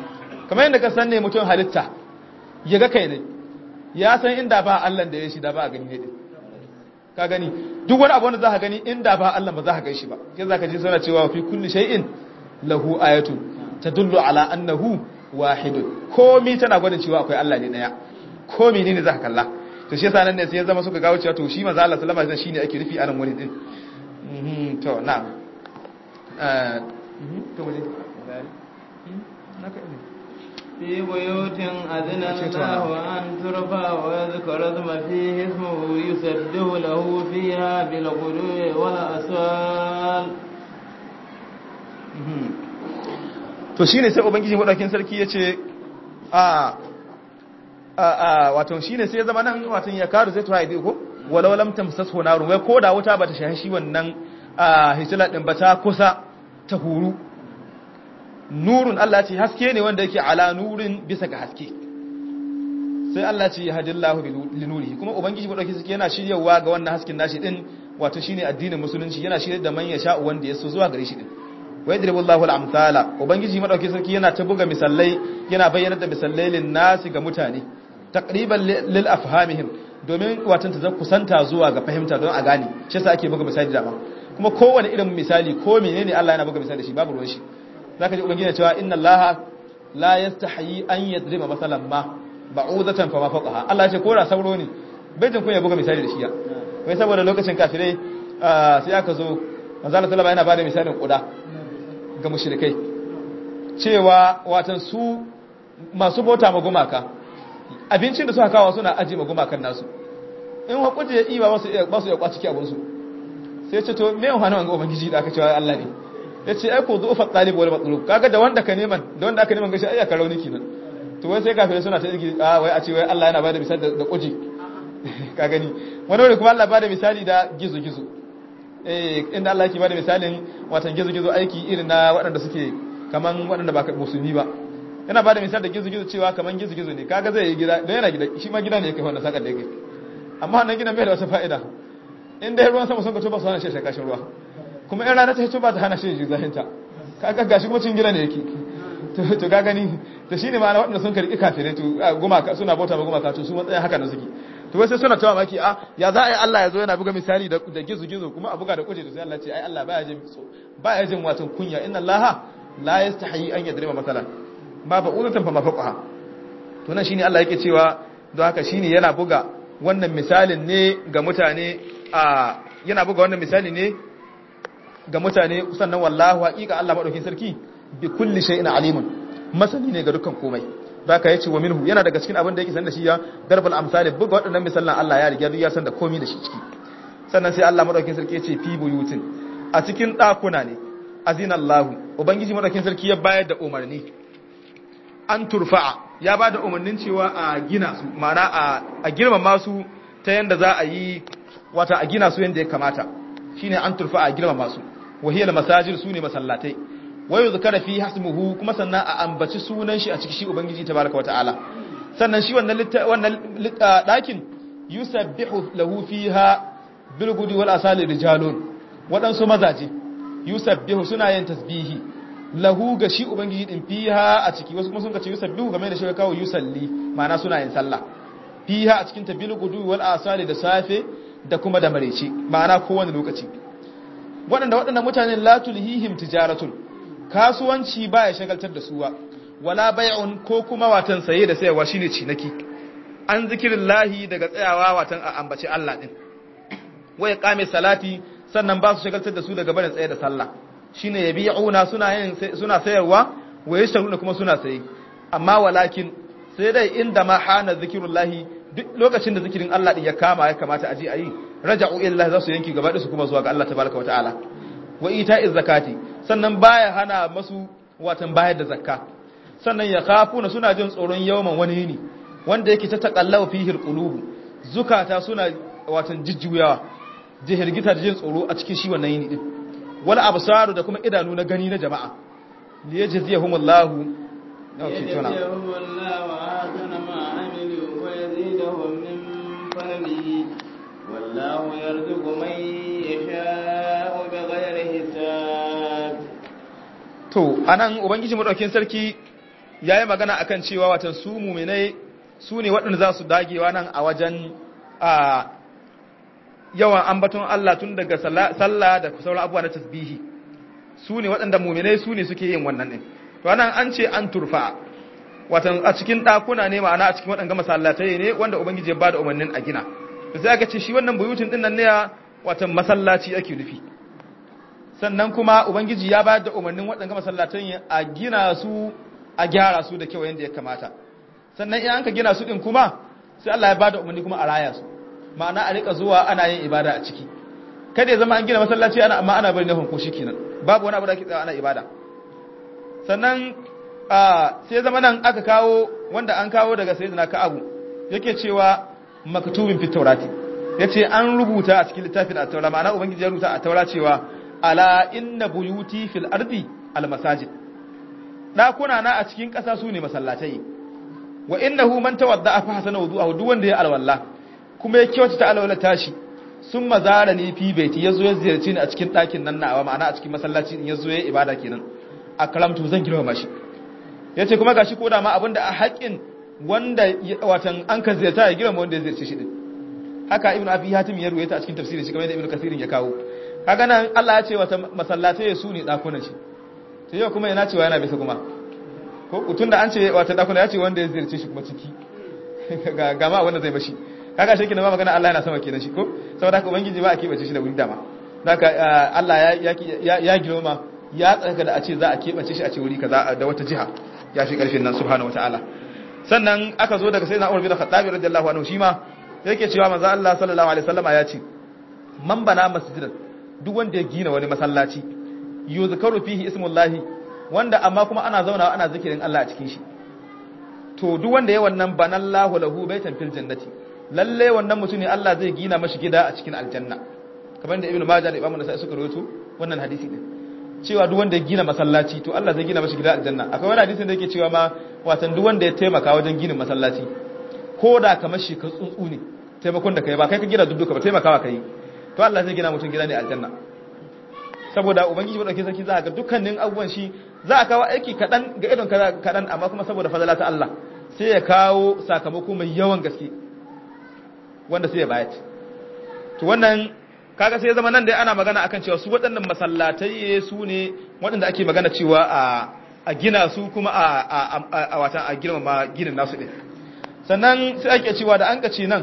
S3: kamar yadda ka san ne mutum halitta ya ga kai ne ya san inda ba Allah da ya shi da ba a gani ne din ka gani duk wani abu wanda za ka gani inda ba Allah ba za ka shi ba sai za ka ji suna cewa fi kulli shay'in lahu ayatun tadullu ala annahu wahidun komi tana gwada cewa akwai Allah ne daya komi ne ne za ka kalla to shi yasa nan ne sai ya zama suka gawo cewa to shi manzo Allah sallallahu alaihi wasallam shine ake nufi a nan wurin din mhm to na'am eh to waje naka ne
S2: في بيوت أذن الله أن ترفع ويذكر اسم فيه اسمه يسبح له فيها بالغدو والأصال
S3: to shine sai ubangiji madaukin sarki yace a a a wato shine sai ya zama nan wato ya karu sai to haidi ko walau lam tamsasu narun wai ko da wuta bata shahi shi wannan a hitila din ba ta kusa ta huru nurun Allah ce haske ne wanda yake ala nurin bisa ga haske sai Allah ce hadillahu bi nurihi kuma ubangiji madauki suke yana shiryawa ga wannan hasken nashi din wato shine addinin musulunci yana shirye da man ya sha wanda ya so zuwa gare shi din wa yadribullahu al-amsala ubangiji madauki sarki yana ta buga misallai yana bayyana da misallai lin nasi ga mutane taqriban lil afhamihim domin watan ta kusanta zuwa ga fahimta don a gane shi yasa ake buga misali da kuma kowane irin misali ko menene Allah yana buga misali da shi babu ruwan shi zaka ji ubangiji cewa inna allaha la yastahi an yadriba masalan ma ba'udatan fa ma faqaha Allah ya ce ko da sauro ne bai jin kun ya buga misali da shi ya wai saboda lokacin kafirai sai aka zo manzo Allah sallallahu yana bada misalin kuda ga mushrikai cewa watan su masu bauta ma gumaka abincin da suka kawo suna aji ma gumakan nasu in hakuri ya iba ba su ba su ya kwaci abun su sai ce to me wani wanga ubangiji da aka cewa Allah ne ya ce aiko zuwa talib wal matlub kaga da wanda ka neman da wanda aka neman gashi ai aka rauni kenan to wai sai kafirai suna ta irgi a wai a ce wai Allah yana bada misali da kuji ka gani wani wani kuma Allah bada misali da gizo gizo eh inda Allah yake bada misalin watan gizo gizo aiki irin na waɗanda suke kaman waɗanda ba musulmi ba yana bada misali da gizo gizo cewa kaman gizo gizo ne kaga zai yi gida don yana gida shi ma gida ne yake wanda sakar da yake amma wannan gidan bai da wata fa'ida in dai ruwan sama sun ka tuba su hana shi shakashin ruwa kuma in rana ta hito ba ta hana shi zahinta kaga gashi kuma cin gida ne yake to ga gani to shine ma'ana waɗanda sun karɓi kafirai to gumaka suna bauta ba gumaka to su matsayin haka na suke to wai sai suna tawa maki a ya za a yi Allah ya zo yana buga misali da gizo gizo kuma a buga da kuje to sai Allah ce ai Allah baya jin so baya jin watan kunya inna Allah la yastahi an yadriba masalan ma ba ulatan fa mafaqaha to nan shine Allah yake cewa don haka shine yana buga wannan misalin ne ga mutane a yana buga wannan misali ne ga mutane sannan wallahu haqiqa Allah madaukin sarki bi kulli shay'in alimun masani ne ga dukkan komai zaka yace wa minhu yana daga cikin abin da yake san da shi ya darbal amsali buga waɗannan misalan Allah ya riga ya san da komai da shi ciki sannan sai Allah madaukin sarki yace fi buyutin a cikin dakuna ne azina Allah ubangiji madaukin sarki ya bayar da umarni an turfa'a ya ba da umarnin cewa a gina su ma'ana a girmama su ta yanda za a yi wata a gina su yanda ya kamata shine an turfa'a a girmama su wahiyar masajir su ne masallatai wayo zukara fi hasmuhu kuma sannan a ambaci sunan shi a cikin shi ubangiji tabaraka wa ta'ala sannan shi wannan wannan dakin yusabbihu lahu fiha bil gudi wal asali rijalun wadansu mazaje yusabbihu suna yin tasbihi lahu ga shi ubangiji din fiha a ciki wasu kuma sun ce yusabbihu game da shi kawo yusalli ma'ana suna yin sallah fiha a cikin ta bil gudi wal asali da safe da kuma da mareci ma'ana kowane lokaci waɗanda waɗanda mutanen latulhihim tijaratun kasuwanci ba ya shagaltar da suwa wala bai'un ko kuma watan saye da sayarwa shine cinaki an zikirin lahi daga tsayawa watan a ambaci Allah din waya kame salati sannan ba su shagaltar da su daga barin tsaye da sallah shine yabi'una suna yin suna sayarwa waye sharuna kuma suna saye amma walakin sai dai inda ma hana zikirullahi duk lokacin da zikirin Allah din ya kama ya kamata a je a yi raja'u illa za su yanki gaba da su kuma zuwa ga Allah tabaraka wa ta'ala wa ita'iz zakati sannan baya hana masu watan bayar da zakka sannan ya kafuna suna jin tsoron yawan wani yini wanda yake ta taqallawa fihi alqulub zukata suna watan jijjuyawa jihirgita da jin tsoro a cikin shi wannan yini din wal absaru da kuma idanu na gani na jama'a liyajziyahumullahu
S2: يجزيهم الله أحسن ما عملوا ويزيدهم من فضله والله يرزق من يشاء بغير حساب
S3: to anan ubangiji madaukakin sarki yayi magana akan cewa watan su mu'minai su ne waɗanda za su dagewa nan a wajen a yawan ambaton Allah tun daga sallah da sauran abubuwa na tasbihi su ne waɗanda mu'minai su ne suke yin wannan din to anan an ce an turfa watan a cikin ɗakuna ne ma'ana a cikin waɗanda masallatai ne wanda ubangiji ya bada umarnin a gina to sai aka ce shi wannan buyutin din nan ne watan masallaci ake nufi sannan kuma ubangiji ya bayar da umarnin waɗanda masallatan a gina su a gyara su da kyau yadda ya kamata sannan in an ka gina su din kuma sai Allah ya bada umarni kuma a raya su ma'ana a rika zuwa ana yin ibada a ciki kada ya zama an gina masallaci ana amma ana bari na hunko kenan babu wani abu da ake tsaya ana ibada sannan sai zama nan aka kawo wanda an kawo daga sayyidina Ka'abu yake cewa maktubin fit taurati yace an rubuta a cikin littafin at-taura ma'ana ubangiji ya rubuta a taura cewa ala inna buyuti fil ardi al masajid dakuna na a cikin ƙasa su ne masallatai wa innahu man tawadda fa hasana wudu'ahu duk wanda ya alwala kuma ya kyautata alwala tashi sun mazara ni fi baiti yazo ya ziyarci ni a cikin ɗakin nan nawa ma'ana a cikin masallaci din yazo ya ibada kenan akramtu zan girma shi yace kuma gashi ko da ma abinda a haƙin wanda watan an ka ziyarta ya girma wanda ya ziyarci shi din haka ibnu abi hatim ya ruwaita a cikin tafsirin shi kamar yadda ibnu kasirin ya kawo kaga nan Allah ya ce wata masallatai su ne dakunan shi to yau kuma yana cewa yana bisa kuma ko tunda an ce wata dakuna ya ce wanda ya ziyarce shi kuma ciki ga gama wanda zai bashi kaga shi kenan ba magana Allah yana sama kenan shi ko saboda haka ubangiji ba a kebace shi da wuri dama haka Allah ya ya ya girma ya tsaka da a ce za a kebace shi a ce wuri kaza da wata jiha ya fi karfin nan subhanahu wataala sannan aka zo daga sayyidina Umar bin Khattab radiyallahu anhu shi ma yake cewa manzo Allah sallallahu alaihi wasallama ya ce man bana masjidan duk wanda ya gina wani masallaci yuzkaru fihi ismullahi wanda amma kuma ana zauna ana zikirin Allah a cikin shi to duk wanda ya wannan banallahu lahu baitan fil jannati lalle wannan mutum ne Allah zai gina mashi gida a cikin aljanna kamar da ibnu majah da imamu nasai suka rawaito wannan hadisi din cewa duk wanda ya gina masallaci to Allah zai gina mashi gida aljanna akwai wani hadisin da yake cewa ma watan duk wanda ya taimaka wajen ginin masallaci ko da kamar shi ka tsuntsu ne taimakon da kai ba kai ka gina dudduka ba taimakawa kai to Allah zai gina mutum gida ne aljanna saboda ubangiji madaukakin sarki za ga dukkanin abubuwan shi za a kawo aiki kadan ga idon kadan amma kuma saboda fadala ta Allah sai ya kawo sakamako mai yawan gaske wanda sai ya bayar to wannan kaga sai ya zama nan da ana magana akan cewa su waɗannan masallatai su ne waɗanda ake magana cewa a a gina su kuma a a watan a girmama ginin nasu din sannan sai ake cewa da an kace nan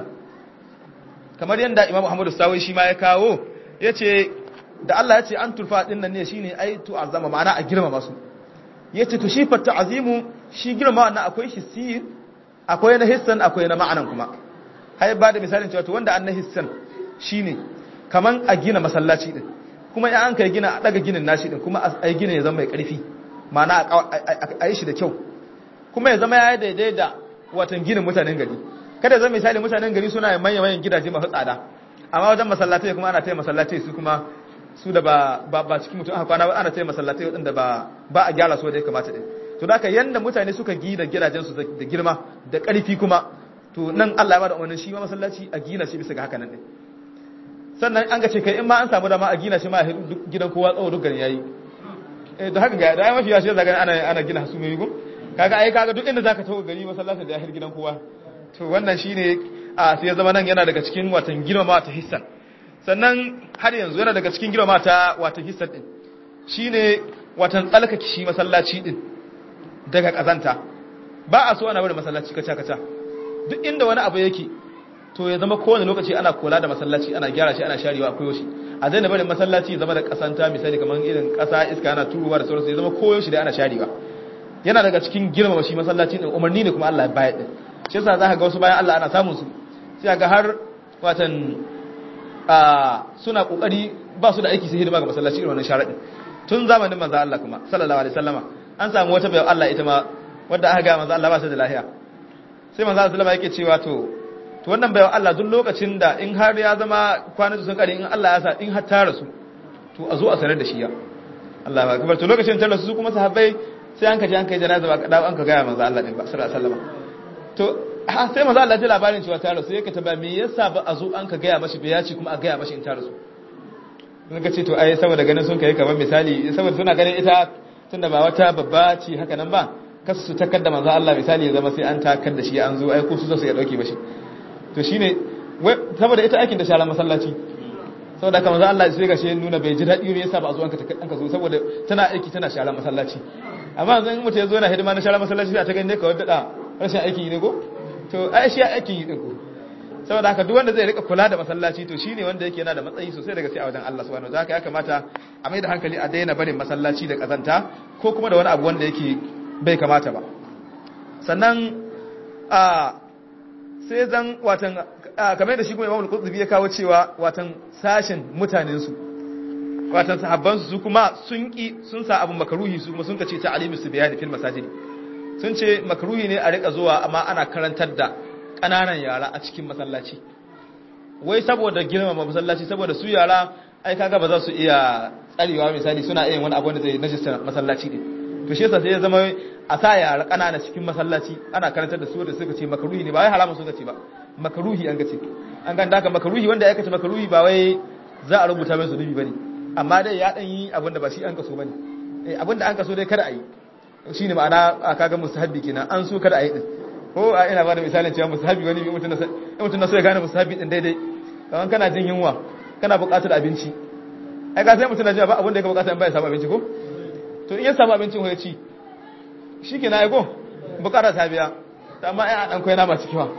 S3: kamar yadda Imam Muhammadu Sawi shi ma ya kawo yace da Allah yace an turfa din nan ne shine ai to azama ma'ana a girmama su yace to shi fa ta'zimu shi girmama wannan akwai shi sir akwai na hissan akwai na ma'anan kuma hai ba da misalin cewa to wanda an na hissan shine kaman a gina masallaci din kuma ya an kai gina a daga ginin nashi din kuma a gina ya zama mai karfi ma'ana a yi shi da kyau kuma ya zama ya yi daidai da watan ginin mutanen gari kada zama misali mutanen gari suna yin manyan manyan gidaje masu tsada amma wajen masallatai kuma ana taya masallatai su kuma su da ba ba cikin mutum aka kwana ana taya masallatai wadanda ba ba a gyara su da ya kamata din to da yanda mutane suka gina gidajen su da girma da karfi kuma to nan Allah ya bada umarnin shi ma masallaci a gina shi bisa ga haka nan din sannan an ga ce kai in ma an samu dama a gina shi ma duk gidan kowa tsawo duk garin yayi eh da haka ga da mafi yashi zaga ana ana gina su mai gum kaga ai kaga duk inda zaka tawo gari masallaci da yahir gidan kowa to wannan shine a sai ya zama nan yana daga cikin watan girmama ta hissan sannan har yanzu yana daga cikin girmama ta watan hissan din shine watan tsalkake shi masallaci din daga kazanta ba a so ana bari masallaci kaca kaca duk inda wani abu yake to ya zama kowane lokaci ana kula da masallaci ana gyara shi ana sharewa akwai shi a zai bari masallaci ya zama da kasanta misali kamar irin kasa iska yana turuwa da sauransu ya zama koyo shi da ana sharewa yana daga cikin girmama shi masallaci din umarni ne kuma Allah ya bayar din shi yasa za ka ga wasu bayan Allah ana samun su sai ga har watan suna kokari ba su da aiki sai hidima ga masallaci irin wannan sharadin tun zamanin manzo Allah kuma sallallahu alaihi wasallama an samu wata bayan Allah ita ma wadda aka ga manzo Allah ba ta da lafiya sai manzo Allah sallama yake cewa to to wannan bayan Allah duk lokacin da in har ya zama kwanan sun kare in Allah ya sa in har ta rasu to a zo a sanar da shi ya Allah ba kabar to lokacin ta rasu su kuma sahabbai sai an kaje an kai janaza ba dawo an ka ga manzo Allah din ba sallallahu alaihi wasallama to sai manzo Allah ya labarin cewa ta rasu yake ta ba me yasa ba a zo an ka gaya mashi bayaci kuma a gaya mashi in ta rasu sun ka ce to ai saboda ganin sun kai kamar misali saboda suna ganin ita tunda ba wata babba ce haka nan ba kasu su takar da manzo Allah misali ya zama sai an takar da shi an zo ai ko su zo su ya dauke bashi to shine saboda ita aikin da shara masallaci saboda kamar za Allah sai gashi nuna bai ji daɗi me yasa ba a zo an ka zo saboda tana aiki tana shara masallaci amma yanzu in mutum ya zo yana hidima na shara masallaci sai a ta gani ka wadda da rashin aiki ne ko to ai shi aiki yi din ko saboda haka duk wanda zai rika kula da masallaci to shine wanda yake yana da matsayi sosai daga sai a wajen Allah subhanahu wataala ya kamata a mai da hankali a daina barin masallaci da kazanta ko kuma da wani abu wanda yake bai kamata ba sannan a sai zan watan kamar da shi kuma Imam Al-Qurtubi ya kawo cewa watan sashin mutanen su watan sahabban su kuma sun ki sun sa abun makaruhi su kuma sun kace ta alimu su bayani fil masajidi sun ce makaruhi ne a rika zuwa amma ana karantar da ƙananan yara a cikin masallaci wai saboda girmama masallaci saboda su yara ai kaga ba za su iya tsarewa misali suna iya wani abu wanda zai najista masallaci ne to shi yasa sai ya zama a sa yara ƙanana cikin masallaci ana karantar da su da suka ce makaruhi ne ba wai haramun suka ce ba makaruhi an gace an ganda haka makaruhi wanda ya kace makaruhi ba wai za a rubuta mai zunubi bane amma dai ya dan yi abin da ba shi an kaso bane eh abin da an kaso dai kada a yi shine ma'ana kaga mustahabbi kenan an so kada a yi din ko a ina ba da misalin cewa musahabi wani bi mutum na mutum na so ya gane musahabi din daidai kamar kana jin yunwa kana buƙatar abinci ai ka sai mutum na jiya ba abin da yake buƙata in ba ya samu abinci ko to in ya samu abincin ko ya ci shikenan ai ko buƙatar ta biya amma ai a dan koyi nama ciki wa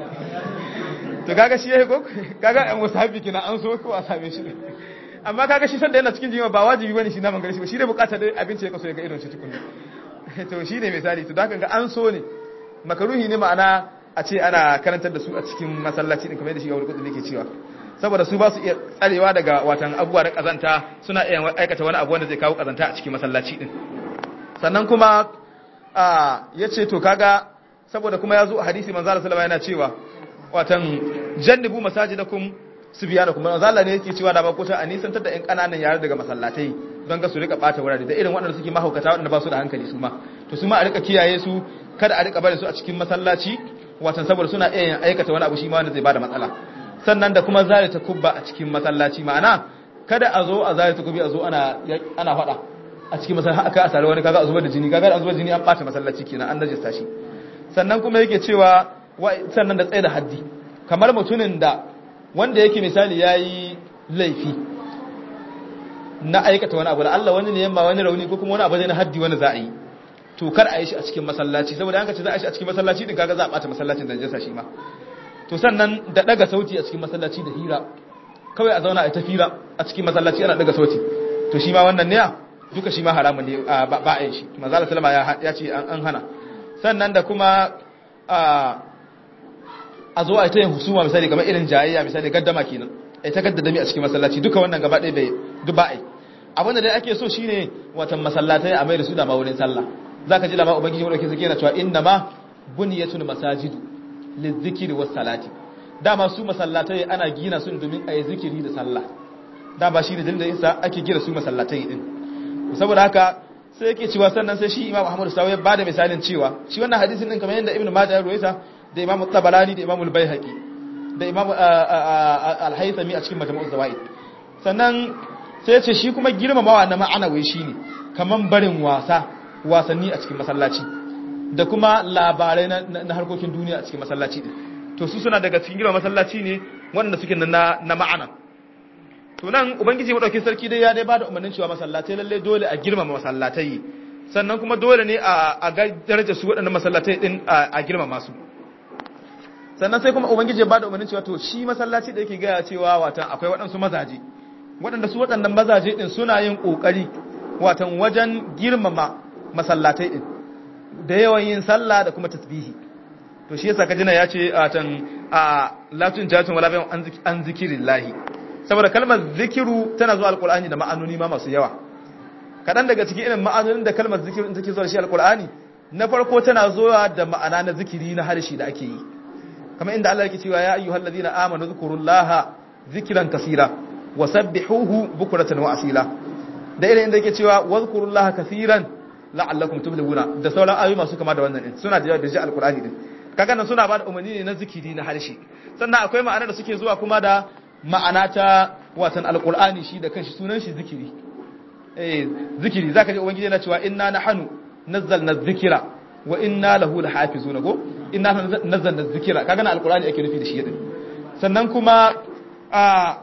S3: to kaga shi yayi ko kaga an musahabi kina an so ko a same shi amma kaga shi sanda yana cikin jinya ba wajibi bane shi naman gare shi ba shi dai buƙatar dai abinci ya kaso ya ga irin shi tukunna to shi ne misali to da ga an so ne makaruhi ne ma'ana a ce ana karantar da su a cikin masallaci din kamar yadda shi ga wani ke cewa saboda su ba su iya tsarewa daga watan abubuwa da kazanta suna iya aikata wani abu wanda zai kawo kazanta a cikin masallaci din sannan kuma ya ce to kaga saboda kuma ya zo a hadisi manzo Allah sallallahu yana cewa watan jannibu masajidakum subyanakum manzo Allah ne yake cewa da ba kota a nisantar da ƴan kananan yara daga masallatai don ga su rika bata wurare da irin waɗanda suke mahaukata waɗanda ba su da hankali su ma to su ma a rika kiyaye su kada a rika bari su a cikin masallaci watan saboda suna iya yin aikata wani abu shi ma wanda zai bada matsala sannan da kuma zare ta kubba a cikin masallaci ma'ana kada a zo a zare ta kubbi a zo ana ana fada a cikin masallaci aka a sare wani kaga a zubar da jini kaga a zubar jini an bata masallaci kenan an najista shi sannan kuma yake cewa sannan da tsaye da haddi kamar mutumin da wanda yake misali yayi laifi na aikata wani abu da Allah wani ne yamma wani rauni ko kuma wani abu zai na haddi wani za a yi to kar a yi shi a cikin masallaci saboda an ka ce za a yi shi a cikin masallaci din kaga za a bata masallacin da najasa shi ma to sannan da daga sauti a cikin masallaci da hira kawai a zauna a ta fira a cikin masallaci ana daga sauti to shi ma wannan ne duka shi ma haramun ne ba a yi shi manzo Allah sallama ya ce an hana sannan da kuma a zo a ta yin husuma misali kamar irin jayayya misali gaddama kenan ai ta gaddadami a cikin masallaci duka wannan gaba ɗaya bai duk ba ai abin da dai ake so shine watan masallatai a mai da su da ma wurin sallah zaka ji lama ubangiji wanda ke sake yana cewa inna ma bunyatul masajidu lizikri was salati dama su masallatai ana gina su domin ayi zikiri da sallah dama shi ne dalilin da yasa ake gina su masallatai din saboda haka sai yake cewa sannan sai shi Imam Ahmad Sawi ya bada misalin cewa shi wannan hadisin din kamar yadda Ibn Majah ya ruwaita da Imam Tabarani da Imam Al-Baihaqi da Imam Al-Haythami a cikin Majmu'uz Zawaid sannan sai ya ce shi kuma girmamawa na ma'anawai shine kaman barin wasa wasanni a cikin masallaci da kuma labarai na harkokin duniya a cikin masallaci din to su suna daga cikin girma masallaci ne wanda suke na na ma'ana to nan ubangiji madaukakin sarki dai ya dai bada umarnin cewa masallatai lalle dole a girmama masallatai sannan kuma dole ne a ga daraja su waɗannan masallatai din a girmama su sannan sai kuma ubangiji ya bada umarnin cewa to shi masallaci da yake gaya cewa watan akwai waɗansu mazaje waɗanda su waɗannan mazaje din suna yin ƙoƙari watan wajen girmama masallatai din da yawan yin sallah da kuma tasbihi to shi yasa kajina ya ce watan a latin jatun wala bayan an zikirin lahi saboda kalmar zikiru tana zuwa alkur'ani da ma'anoni ma masu yawa kaɗan daga cikin irin ma'anonin da kalmar zikiru take zuwa shi alkur'ani na farko tana zuwa da ma'ana na zikiri na harshe da ake yi kamar inda Allah yake cewa ya ayyuhal ladina amanu zkurullaha zikran kaseera wasabbihuhu bukratan wa asila da irin inda yake cewa wazkurullaha kaseeran la'allakum tuflihuna da sauran ayoyi masu kama da wannan din suna da yawa da ji alkur'ani din kaga nan suna ba da umarni ne na zikiri na harshe sannan akwai ma'ana da suke zuwa kuma da ma'ana ta watan alkur'ani shi da kanshi sunan shi zikiri eh zikiri zaka ji ubangiji yana cewa inna nahnu nazzalna dhikra wa inna lahu lahafizuna go inna nazzalna dhikra kaga na alqur'ani ake nufi da shi din sannan kuma a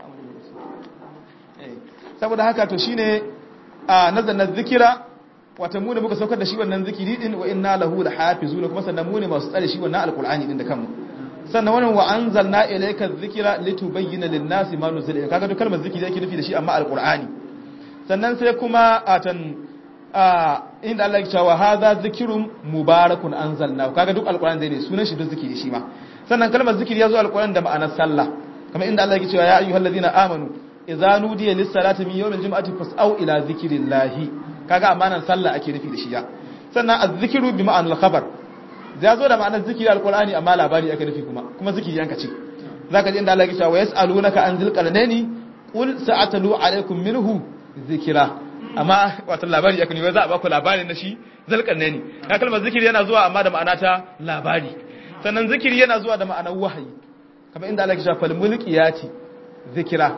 S3: saboda haka to shine a nazzalna dhikra wata mu ne muka saukar da shi wannan zikiri din wa inna lahu lahafizuna kuma sannan mu ne masu tsare shi wannan alqur'ani din da kanmu sannan wannan wa anzalna ilayka dhikra litubayyana lin-nasi ma nuzila ilayka kaga duk kalmar zikiri yake nufi da shi amma alqur'ani sannan sai kuma atan inda Allah ya cewa hadha zikrun mubarakun anzalna kaga duk alqur'ani zai ne sunan shi duk zikiri shi ma sannan kalmar zikiri yazo alqur'ani da ma'anar sallah kamar inda Allah ya cewa ya ayyuhallazina amanu idza nudiya lis-salati min yawmil jum'ati fas'au ila zikrillahi kaga amanan sallah ake nufi da shi ya sannan az-zikru bi ma'anal khabar ya zo da ma'anar zikiri alqur'ani amma labari ake nufi kuma kuma zikiri yanka ce zaka ji inda Allah ya ce wa yas'alunaka an zil qarnaini qul sa'atalu alaykum minhu zikira amma wato labari ake nufi za a baku labarin na shi zal qarnaini ka kalmar zikiri yana zuwa amma da ma'ana ta labari sannan zikiri yana zuwa da ma'anar wahayi kamar inda Allah ya ce fal mulkiyati zikira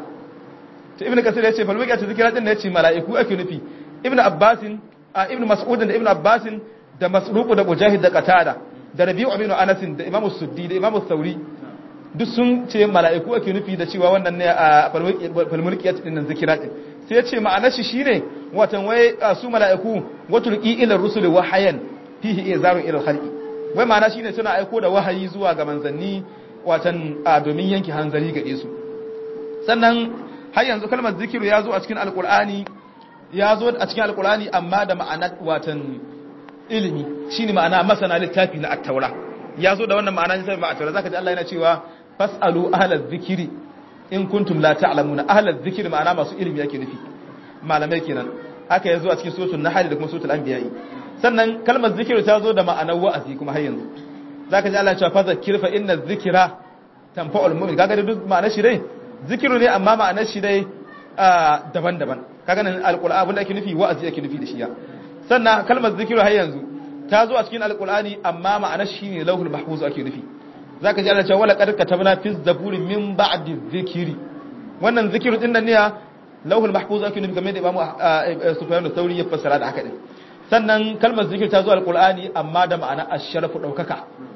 S3: to ibnu kasir ya ce fal mulkiyati zikira din ne ya ce mala'iku ake nufi ibnu abbasin ibnu mas'ud da ibnu abbasin da masruq da mujahid da qatada da rabi'u ibn anas da imamu suddi da imamu sauri duk sun ce mala'iku ake nufi da cewa wannan ne a falmulkiyat din nan zikira din sai ya ce ma'anar shi shine watan wai su mala'iku watulqi ila rusul wahayan fihi izarun ila khalqi wai ma'ana shine suna aiko da wahayi zuwa ga manzanni watan domin yanke hanzari gare su sannan har yanzu kalmar zikiru ya zo a cikin alqur'ani ya zo a cikin alqur'ani amma da ma'anar watan ilimi shine ma'ana masana littafi na at-taura ya zo da wannan ma'ana ne sai ba at-taura zaka ji Allah yana cewa fasalu ahlaz zikri in kuntum la ta'lamuna ahlaz zikri ma'ana masu ilimi yake nufi malamai kenan haka yazo a cikin suratul nahl da kuma suratul anbiya sannan kalmar zikri ta zo da ma'anar wa'azi kuma har yanzu zaka ji Allah ya ce fa zakir fa inna dhikra tanfa'ul mu'min kaga da duk ma'anar shi dai zikiru ne amma ma'anar shi dai daban-daban kaga nan alqur'ani abin da ake nufi wa'azi ake nufi da shi ya sannan kalmar zikiru har yanzu ta zo a cikin alqur'ani amma ma'anar shi ne lauhul mahfuz ake nufi zaka ji Allah cewa wala qad katabna fi zaburi min ba'di dhikri wannan zikiru din nan ne lauhul mahfuz ake nufi game da Imam Sufyan al-Thawri ya fassara da haka din sannan kalmar zikir ta zo alqur'ani amma da ma'ana ash-sharafu daukaka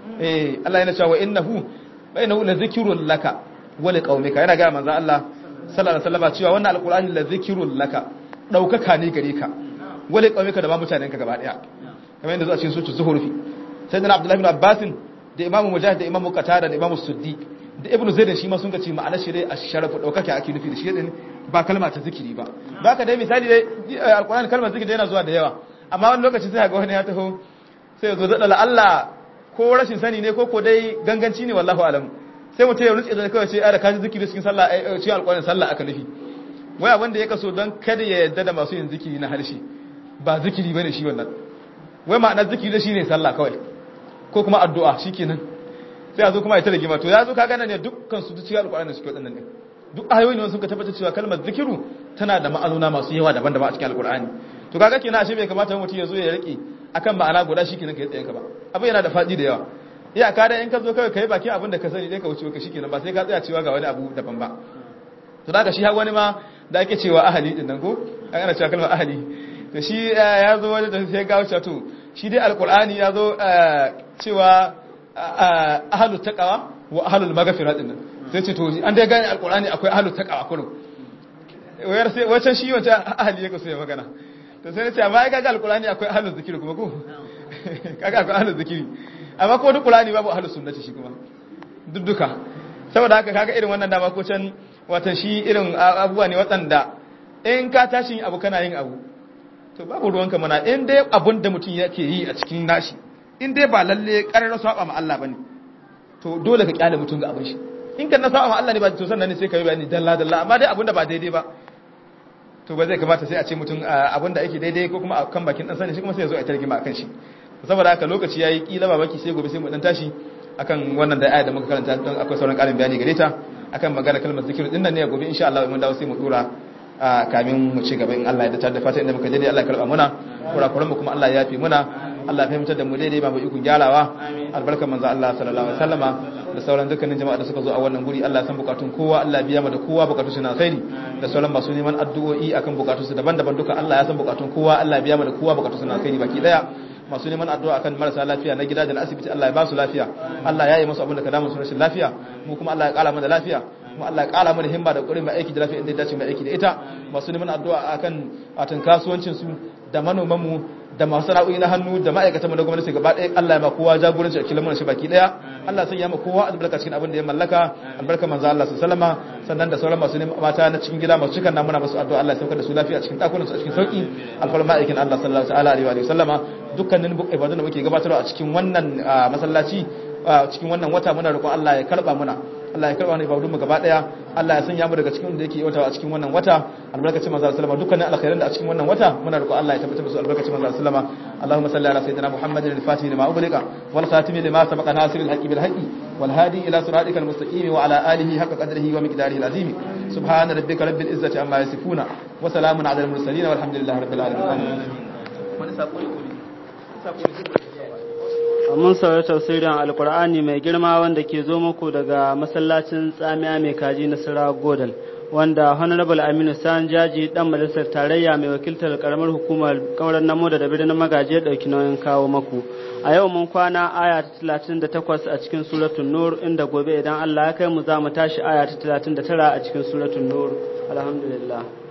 S3: eh Allah yana cewa innahu bainahu la zikrun laka wa liqaumika yana ga manzo Allah sallallahu alaihi wasallam cewa wannan alqur'ani la zikrun laka daukaka ne gare ka wa liqaumika da ba mutanenka gaba daya kamar yadda zo a cikin sura zuhurfi sayyidina abdullahi ibn abbas da imamu mujahid da imamu qatada da imamu suddi da ibnu zaid shi ma sun kace ma'anar shi dai ash-sharafu daukaka ake nufi da shi din ba kalma ta zikiri ba baka dai misali dai alqur'ani kalmar zikiri yana zuwa da yawa amma wani lokaci sai ga wani ya taho sai ya zo da Allah ko rashin sani ne ko ko dai ganganci ne wallahu alam sai mutum ya rutse da kawai ce ai da kaji zikiri cikin sallah ai cikin alqur'ani sallah aka nufi waya wanda ya kaso don kada ya yadda da masu yin zikiri na harshe ba zikiri bane shi wannan wai ma'anar zikiri shi ne sallah kawai ko kuma addu'a shikenan sai a zo kuma ya tare gima to ya zo kaga nan ne dukkan su cikin alqur'ani da suke wadannan ne duk ayoyi ne sun ka tabbatar cewa kalmar zikiru tana da ma'anona masu yawa daban-daban a cikin alqur'ani to kaga kenan ashe bai kamata mutum ya zo ya rike akan ma'ana guda shikenan kai tsayen ka ba abin yana da fadi da yawa iya ka da in ka zo kawai kai baki abin da ka sani dai ka wuce ka shikenan ba sai ka tsaya cewa ga wani abu daban ba to daga shi har wani ma da ake cewa ahali din nan ko an ana cewa kalmar ahali to shi ya zo wani da sai ga wuce to shi dai alqur'ani ya zo cewa ahlul taqwa wa ahlul maghfirah din nan sai ce to an dai gane alqur'ani akwai ahlul taqwa kullum wayar sai wacan shi wancan ahali yake so ya magana to sai ce amma kaga alqur'ani akwai ahlul zikiri kuma ko kaga akwai ahlul zikiri amma ko duk qur'ani babu ahlus sunnati shi kuma duk duka saboda haka kaga irin wannan dama ko can watan shi irin abubuwa ne waɗanda in ka tashi abu kana yin abu to babu ruwanka mana in dai abun da mutum yake yi a cikin nashi in dai ba lalle ƙarar saba ma Allah bane to dole ka kyale mutum ga abin shi in kan na saba ma Allah ne ba to sannan ne sai ka yi bayani dalla dalla amma dai abun da ba daidai ba to ba zai kamata sai a ce mutum abin da ake daidai ko kuma kan bakin dan sani shi kuma sai ya zo a targima akan shi saboda haka lokaci yayi kila ba baki sai gobe sai mu dan tashi akan wannan da aya da muka karanta don akwai sauran karin bayani gare ta akan magana kalmar zikir din nan ne gobe insha Allah mun dawo sai mu dora kamin mu ci gaba in Allah ya dace da fata inda muka daidai Allah ya karba muna kurakuran mu kuma Allah ya yafi muna Allah ya fahimtar da mu daidai ba mu ikon gyarawa albarkar manzo Allah sallallahu alaihi wasallama da sauran dukkanin jama'a da suka zo a wannan guri Allah san bukatun kowa Allah biya mu da kowa bukatun su na khairi da sauran masu neman addu'o'i akan bukatun su daban-daban duka Allah ya san bukatun kowa Allah biya mu da kowa bukatun su na khairi baki daya masu neman addu'a akan marasa lafiya na gida da na asibiti Allah ya ba su lafiya Allah ya yi musu abin da ka damu su rashin lafiya mu kuma Allah ya kara mana lafiya kuma Allah ya kara mana himma da ƙoƙarin mai aiki da lafiya inda ya dace mai aiki da ita masu neman addu'a akan atan kasuwancin su da manoman mu da masu sana'o'i na hannu da ma'aikatan mu na gwamnati gaba ɗaya Allah ya ma kowa jagoranci a kilan shi baki ɗaya Allah sun ya ma kowa albarka cikin abin da ya mallaka albarka manzo Allah sallama sannan da sauran masu neman mata na cikin gida masu cikan namuna masu addu'a Allah ya saukar da su lafiya a cikin dakunan su a cikin sauki alfarma ma'aikin Allah sallallahu alaihi wa sallama dukkanin ibadun da muke gabatarwa a cikin wannan masallaci cikin wannan wata muna roƙon Allah ya karba muna Allah ya karba ne ibadun mu gaba daya Allah ya sanya mu daga cikin da yake yawata a cikin wannan wata albarkacin manzo sallama dukkanin alkhairan da a cikin wannan wata muna roƙon Allah ya tabbatar musu albarkacin manzo sallama Allahumma salli ala sayyidina Muhammadin al-fatih lima ughliqa wal khatimi lima sabaqa nasiril haqqi bil haqqi wal hadi ila siratikal mustaqim wa ala alihi haqqa qadrihi wa miqdarihi al-azim subhana rabbika rabbil izzati amma yasifuna wa salamun ala al-mursalin walhamdulillahi rabbil alamin wani sako ne
S1: mun saurari tafsirin alkur'ani mai girma wanda ke zo muku daga masallacin tsamiya mai kaji na sira godal wanda honorable aminu san jaji dan majalisar tarayya mai wakiltar karamar hukumar kauran namo da birnin magaji dauki nauyin kawo maku a yau mun kwana aya ta 38 a cikin suratul nur inda gobe idan Allah ya kai mu za mu tashi aya ta 39 a cikin suratul nur alhamdulillah